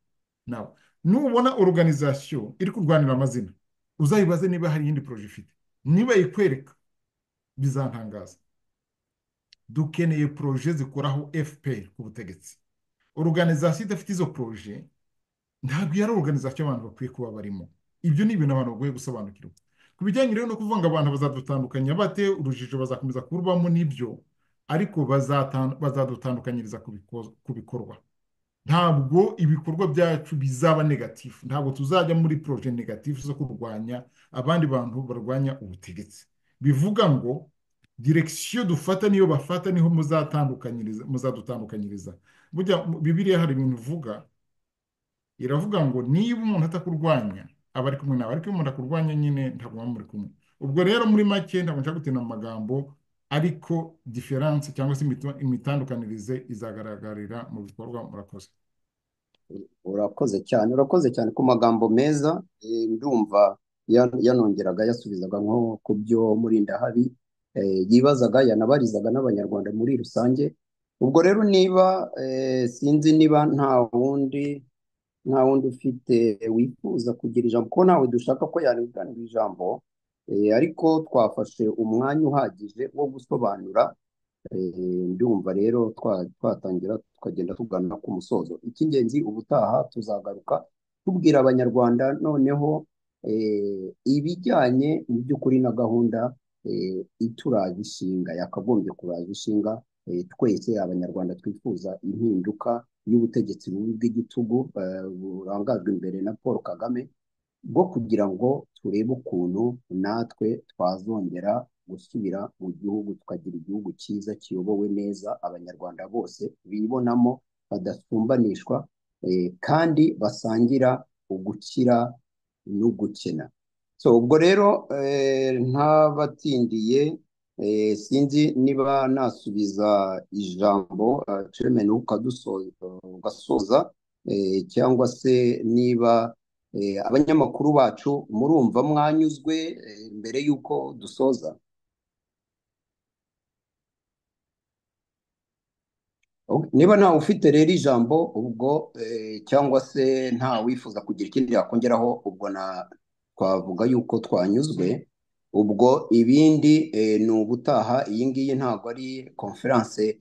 nawe nubona oruganizasiyo iri kurwanira amazina uzayibaze niba hari iyindi poroje ifite niba yikwereka bizantangaza dukeneye poroje zikoraho fpr ku butegetsi oruganizasiyo idafite izo poroje ntabwo iyo ari oruganizasiyo abantu bakwiye kuba barimo ibyo ni ibintu abantu bagoye gusobanukirwa ku bijyanye rero no kuvuga ngo abantu bazadutandukanya bate urujijo bazakomeza kurubamo n'ibyo ariko bazadutandukanyiriza ku bikorwa ntabwo ibikorwa byacu bizaba negatifu ntabwo tuzajya muri poroje negatifu zo kurwanya abandi bantu barwanya ubutegetsi bivuga ngo direkisiyo dufata niyo bafata niho muzadutandukanyiriza bibiriya hari ibintu uvuga iravuga ngo niba umuntu atakurwanya aba ari kumwe nawe ariko iyo umuntu akurwanya nyine ntabwo muba muri kumwe ubwo rero muri make ntabwo nshaka gutina mu magambo ariko diferanse cyangwa se imitandukanirize izagaragarira mu bikorwa murakoze urakoze cyane urakoze cyane ku magambo meza ndumva yanongeraga yasubizaga nko ku byo murindahabi yibazaga yanabarizaga n'abanyarwanda muri rusange ubwo rero niba sinzi niba nta wundi nta wundi ufite wifuza kugira ijambo kuko nawe dushaka ko yarenganura ijambo ariko twafashe umwanya uhagije wo gusobanura ndumva rero twatangira tukagenda tugana ku musozo icy'ingenzi ubutaha tuzagaruka tubwira abanyarwanda noneho ibijyanye mu by'ukuri na gahunda ituraje ishinga yakagombye kuraza ishinga twese abanyarwanda twifuza impinduka y'ubutegetsi bubi bw'igitugu burangajwe imbere na paul kagame bwo kugira ngo turebe ukuntu natwe twazongera gusubira mu gihugu tukagira igihugu cyiza kiyobowe neza abanyarwanda bose bibonamo badasumbanishwa kandi basangira ugukira no gukena so ubwo rero ntabatindiye sinzi niba nasubiza ijambo ceremeni ugasoza cyangwa se niba abanyamakuru bacu murumva mwanyuzwe mbere y'uko dusoza niba ntawe ufite rero ijambo ubwo cyangwa se nta wifuza kugira ikindi yakongeraho ubwo twavuga yuko twanyuzwe ubwo ibindi ni ubutaha iyi ngiyi ntabwo ari konferanse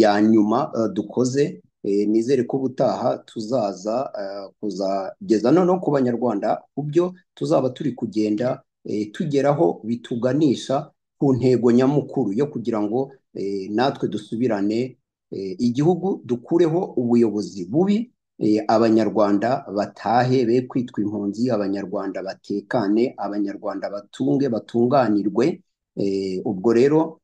ya nyuma dukoze nizere ko ubutaha tuzaza kuzageza noneho ku banyarwanda ku byo tuzaba turi kugenda tugeraho bituganisha ku ntego nyamukuru yo kugira ngo natwe dusubirane igihugu dukureho ubuyobozi bubi abanyarwanda batahe be kwitwa impunzi abanyarwanda batekane abanyarwanda batunge batunganirwe ubwo rero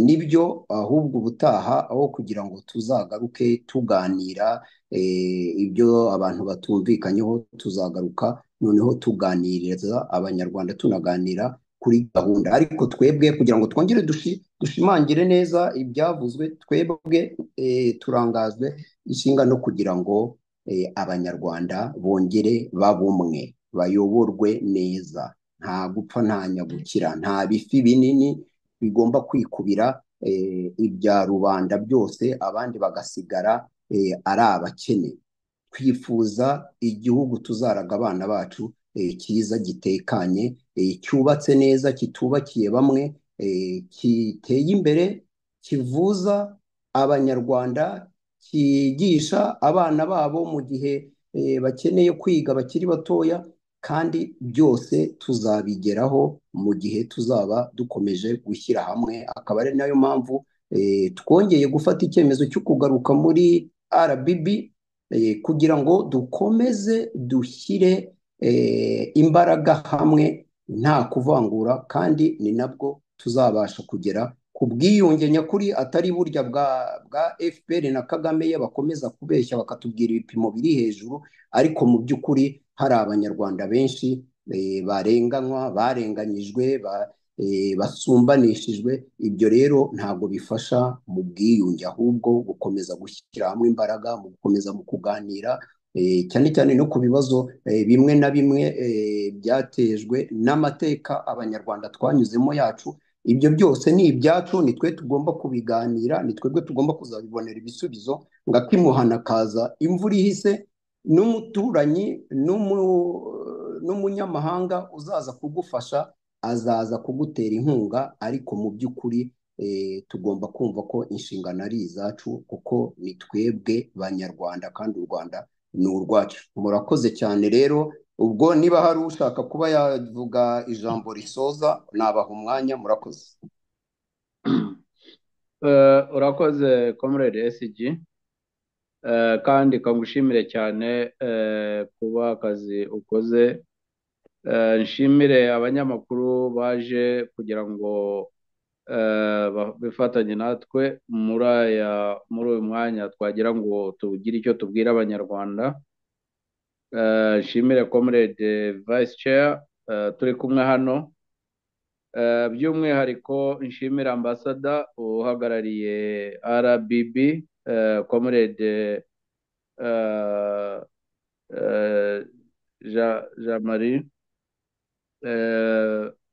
nibyo ahubwo ubutaha aho kugira ngo tuzagaruke tuganira ibyo abantu batumvikanyeho tuzagaruka noneho tuganiriza abanyarwanda tunaganira kuri gahunda ariko twebwe kugira ngo twongere dushimangire neza ibyavuzwe twebwe turangazwe ishinga no kugira ngo abanyarwanda bongere babumwe bayoborwe neza nta gupfa nta nyagukira nta bifi binini bigomba kwikubira ibya rubanda byose abandi bagasigara ari abakene twifuza igihugu tuzaraga abana bacu cyiza gitekanye cyubatse neza kitubakiye bamwe kiteye imbere kivuza abanyarwanda kigisha abana babo mu gihe bakeneye kwiga bakiri batoya kandi byose tuzabigeraho mu gihe tuzaba dukomeje gushyira hamwe akaba ari nayo mpamvu twongeye gufata icyemezo cyo kugaruka muri RBB kugira ngo dukomeze dushyire imbaraga hamwe nta kuvangura kandi ni nabwo tuzabasha kugera ku ubwiyunge nyakuri atari burya bwa bwa fpr na kagame ye bakomeza kubeshya bakatubwira ibipimo biri hejuru ariko mu by'ukuri hari abanyarwanda benshi eh, barenganywa barenganyijwe ba, eh, basumbanishijwe ibyo rero ntabwo bifasha mu bwiyunge ahubwo gukomeza gushyira hamwe imbaraga mu gukomeza mu kuganira cyane cyane no ku bibazo bimwe na bimwe byatejwe n'amateka abanyarwanda twanyuzemo yacu ibyo byose ni ibyacu ni twe tugomba kubiganira ni twebwe tugomba kuzabibonera ibisubizo ngo akimuhana akaza imvura ihise n'umuturanyi n'umunyamahanga uzaza kugufasha azaza kugutera inkunga ariko mu by'ukuri tugomba kumva ko inshingano ari izacu kuko ni twebwe banyarwanda kandi u rwanda ni urwacu murakoze cyane rero ubwo niba hari ushaka kuba yavuga ijambo risoza nabaha umwanya murakoze urakoze comrade SG kandi kangushimire cyane kuba akazi ukoze nshimire abanyamakuru baje kugira ngo bifatanye natwe muri aya muri uyu mwanya twagira ngo tugire icyo tubwira abanyarwanda nshimire comrade vice chair turi kumwe hano by'umwihariko nshimire ambasada uhagarariye rbb comrade jean marie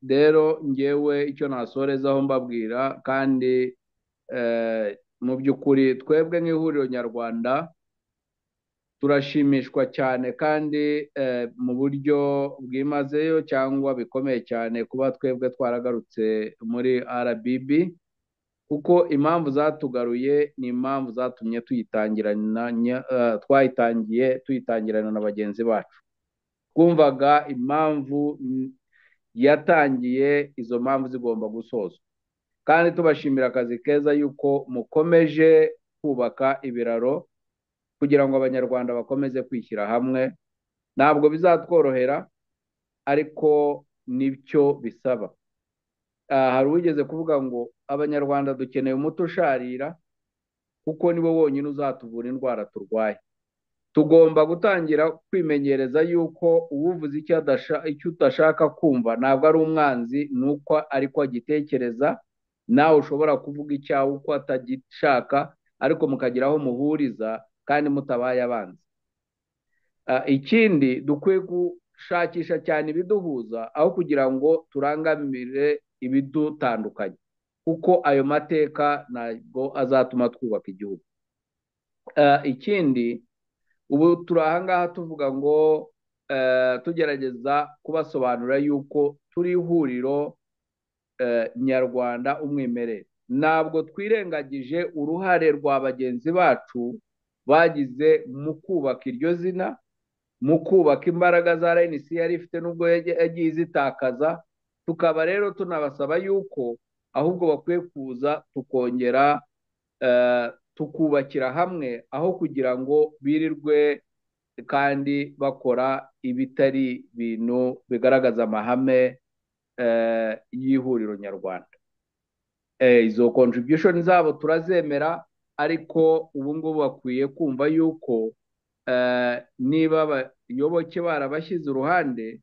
rero ngewe icyo nasorezaho mbabwira kandi mu by'ukuri twebwe nk'ihuriro nyarwanda turashimishwa cyane kandi mu buryo bwimazeyo cyangwa bikomeye cyane kuba twebwe twaragarutse muri RBB kuko impamvu zatugaruye ni impamvu zatumye twayitangiye tuyitangirana na bagenzi bacu twumvaga impamvu yatangiye izo mpamvu zigomba gusozwa kandi tubashimira akazi keza yuko mukomeje kubaka ibiraro kugira ngo abanyarwanda bakomeze kwishyira hamwe ntabwo bizatworohera ariko nibyo bisaba hari uwigeze kuvuga ngo abanyarwanda dukeneye umuti usharira kuko niwo wonyine uzatuvura indwara turwaye tugomba gutangira kwimenyereza yuko uwuvuze icyo udashaka kumva ntabwo ari umwanzi ni uko ariko agitekereza nawe ushobora kuvuga icyawe uko atagishaka ariko mukagira aho muhuriza kandi mutabaye abanzi ikindi dukwiye gushakisha cyane ibiduhuza aho kugira ngo turangamire ibidutandukanye kuko ayo mateka ntabwo azatuma twubaka igihugu ikindi ubu turi ahangaha tuvuga ngo tugerageza kubasobanurira yuko turi ihuriro nyarwanda umwimerere ntabwo twirengagije uruhare rwa bagenzi bacu bagize mu kubaka iryo zina mu kubaka imbaraga za rnc yari ifite n'ubwo yagiye izitakaza tukaba rero tunabasaba yuko ahubwo bakwiye kuza tukongera tukubakira hamwe aho kugira ngo birirwe kandi bakora ibitari bintu bigaragaza amahame y'ihuriro nyarwanda izo contribution zabo turazemera ariko ubu ngubu bakwiye kumva yuko niba abayoboke barabashyize uruhande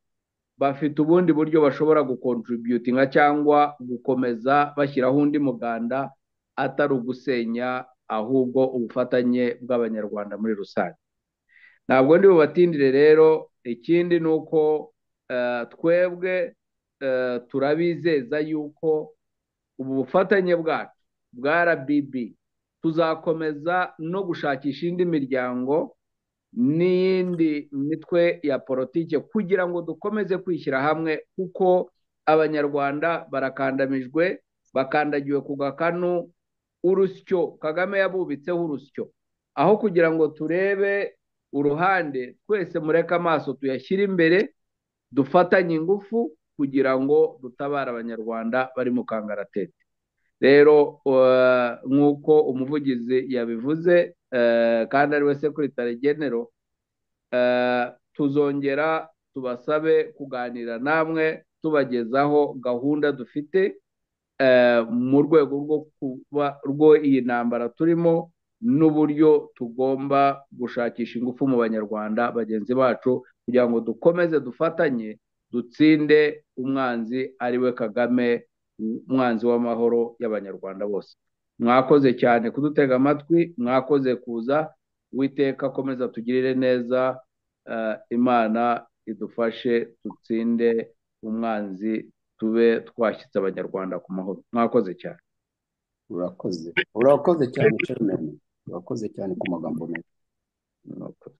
bafite ubundi buryo bashobora gukontributinga cyangwa gukomeza bashyiraho undi muganda atari ugusenya ahubwo ubufatanye bw'abanyarwanda muri rusange ntabwo ndi bubatindire rero ikindi ni uko twebwe turabizeza yuko ubu bufatanye bwacu bwa RBB tuzakomeza no gushakisha indi miryango n'iyindi mitwe ya politiki kugira ngo dukomeze kwishyira hamwe kuko abanyarwanda barakandamijwe bakandagiwe ku gakanu urusyo kagame yabubitseho urusyo aho kugira ngo turebe uruhande twese mureke amaso tuyashyire imbere dufatanye ingufu kugira ngo dutabare abanyarwanda bari mu kangaratete rero nk'uko umuvugizi yabivuze kandi ari we sekiritari genero tuzongera tubasabe kuganira namwe tubagezaho gahunda dufite mu rwego rwo kuba rwo iyi ntambara turimo n'uburyo tugomba gushakisha ingufu mu banyarwanda bagenzi bacu kugira ngo dukomeze dufatanye dutsinde umwanzi ari we kagame umwanzi w'amahoro y'abanyarwanda bose mwakoze cyane kudutega amatwi mwakoze kuza witeka akomeza tugirire neza imana idufashe dutsinde umwanzi tube twashyitse abanyarwanda ku mahoro mwakoze cyane urakoze urakoze cyane chairman urakoze cyane ku magambo meza mwakoze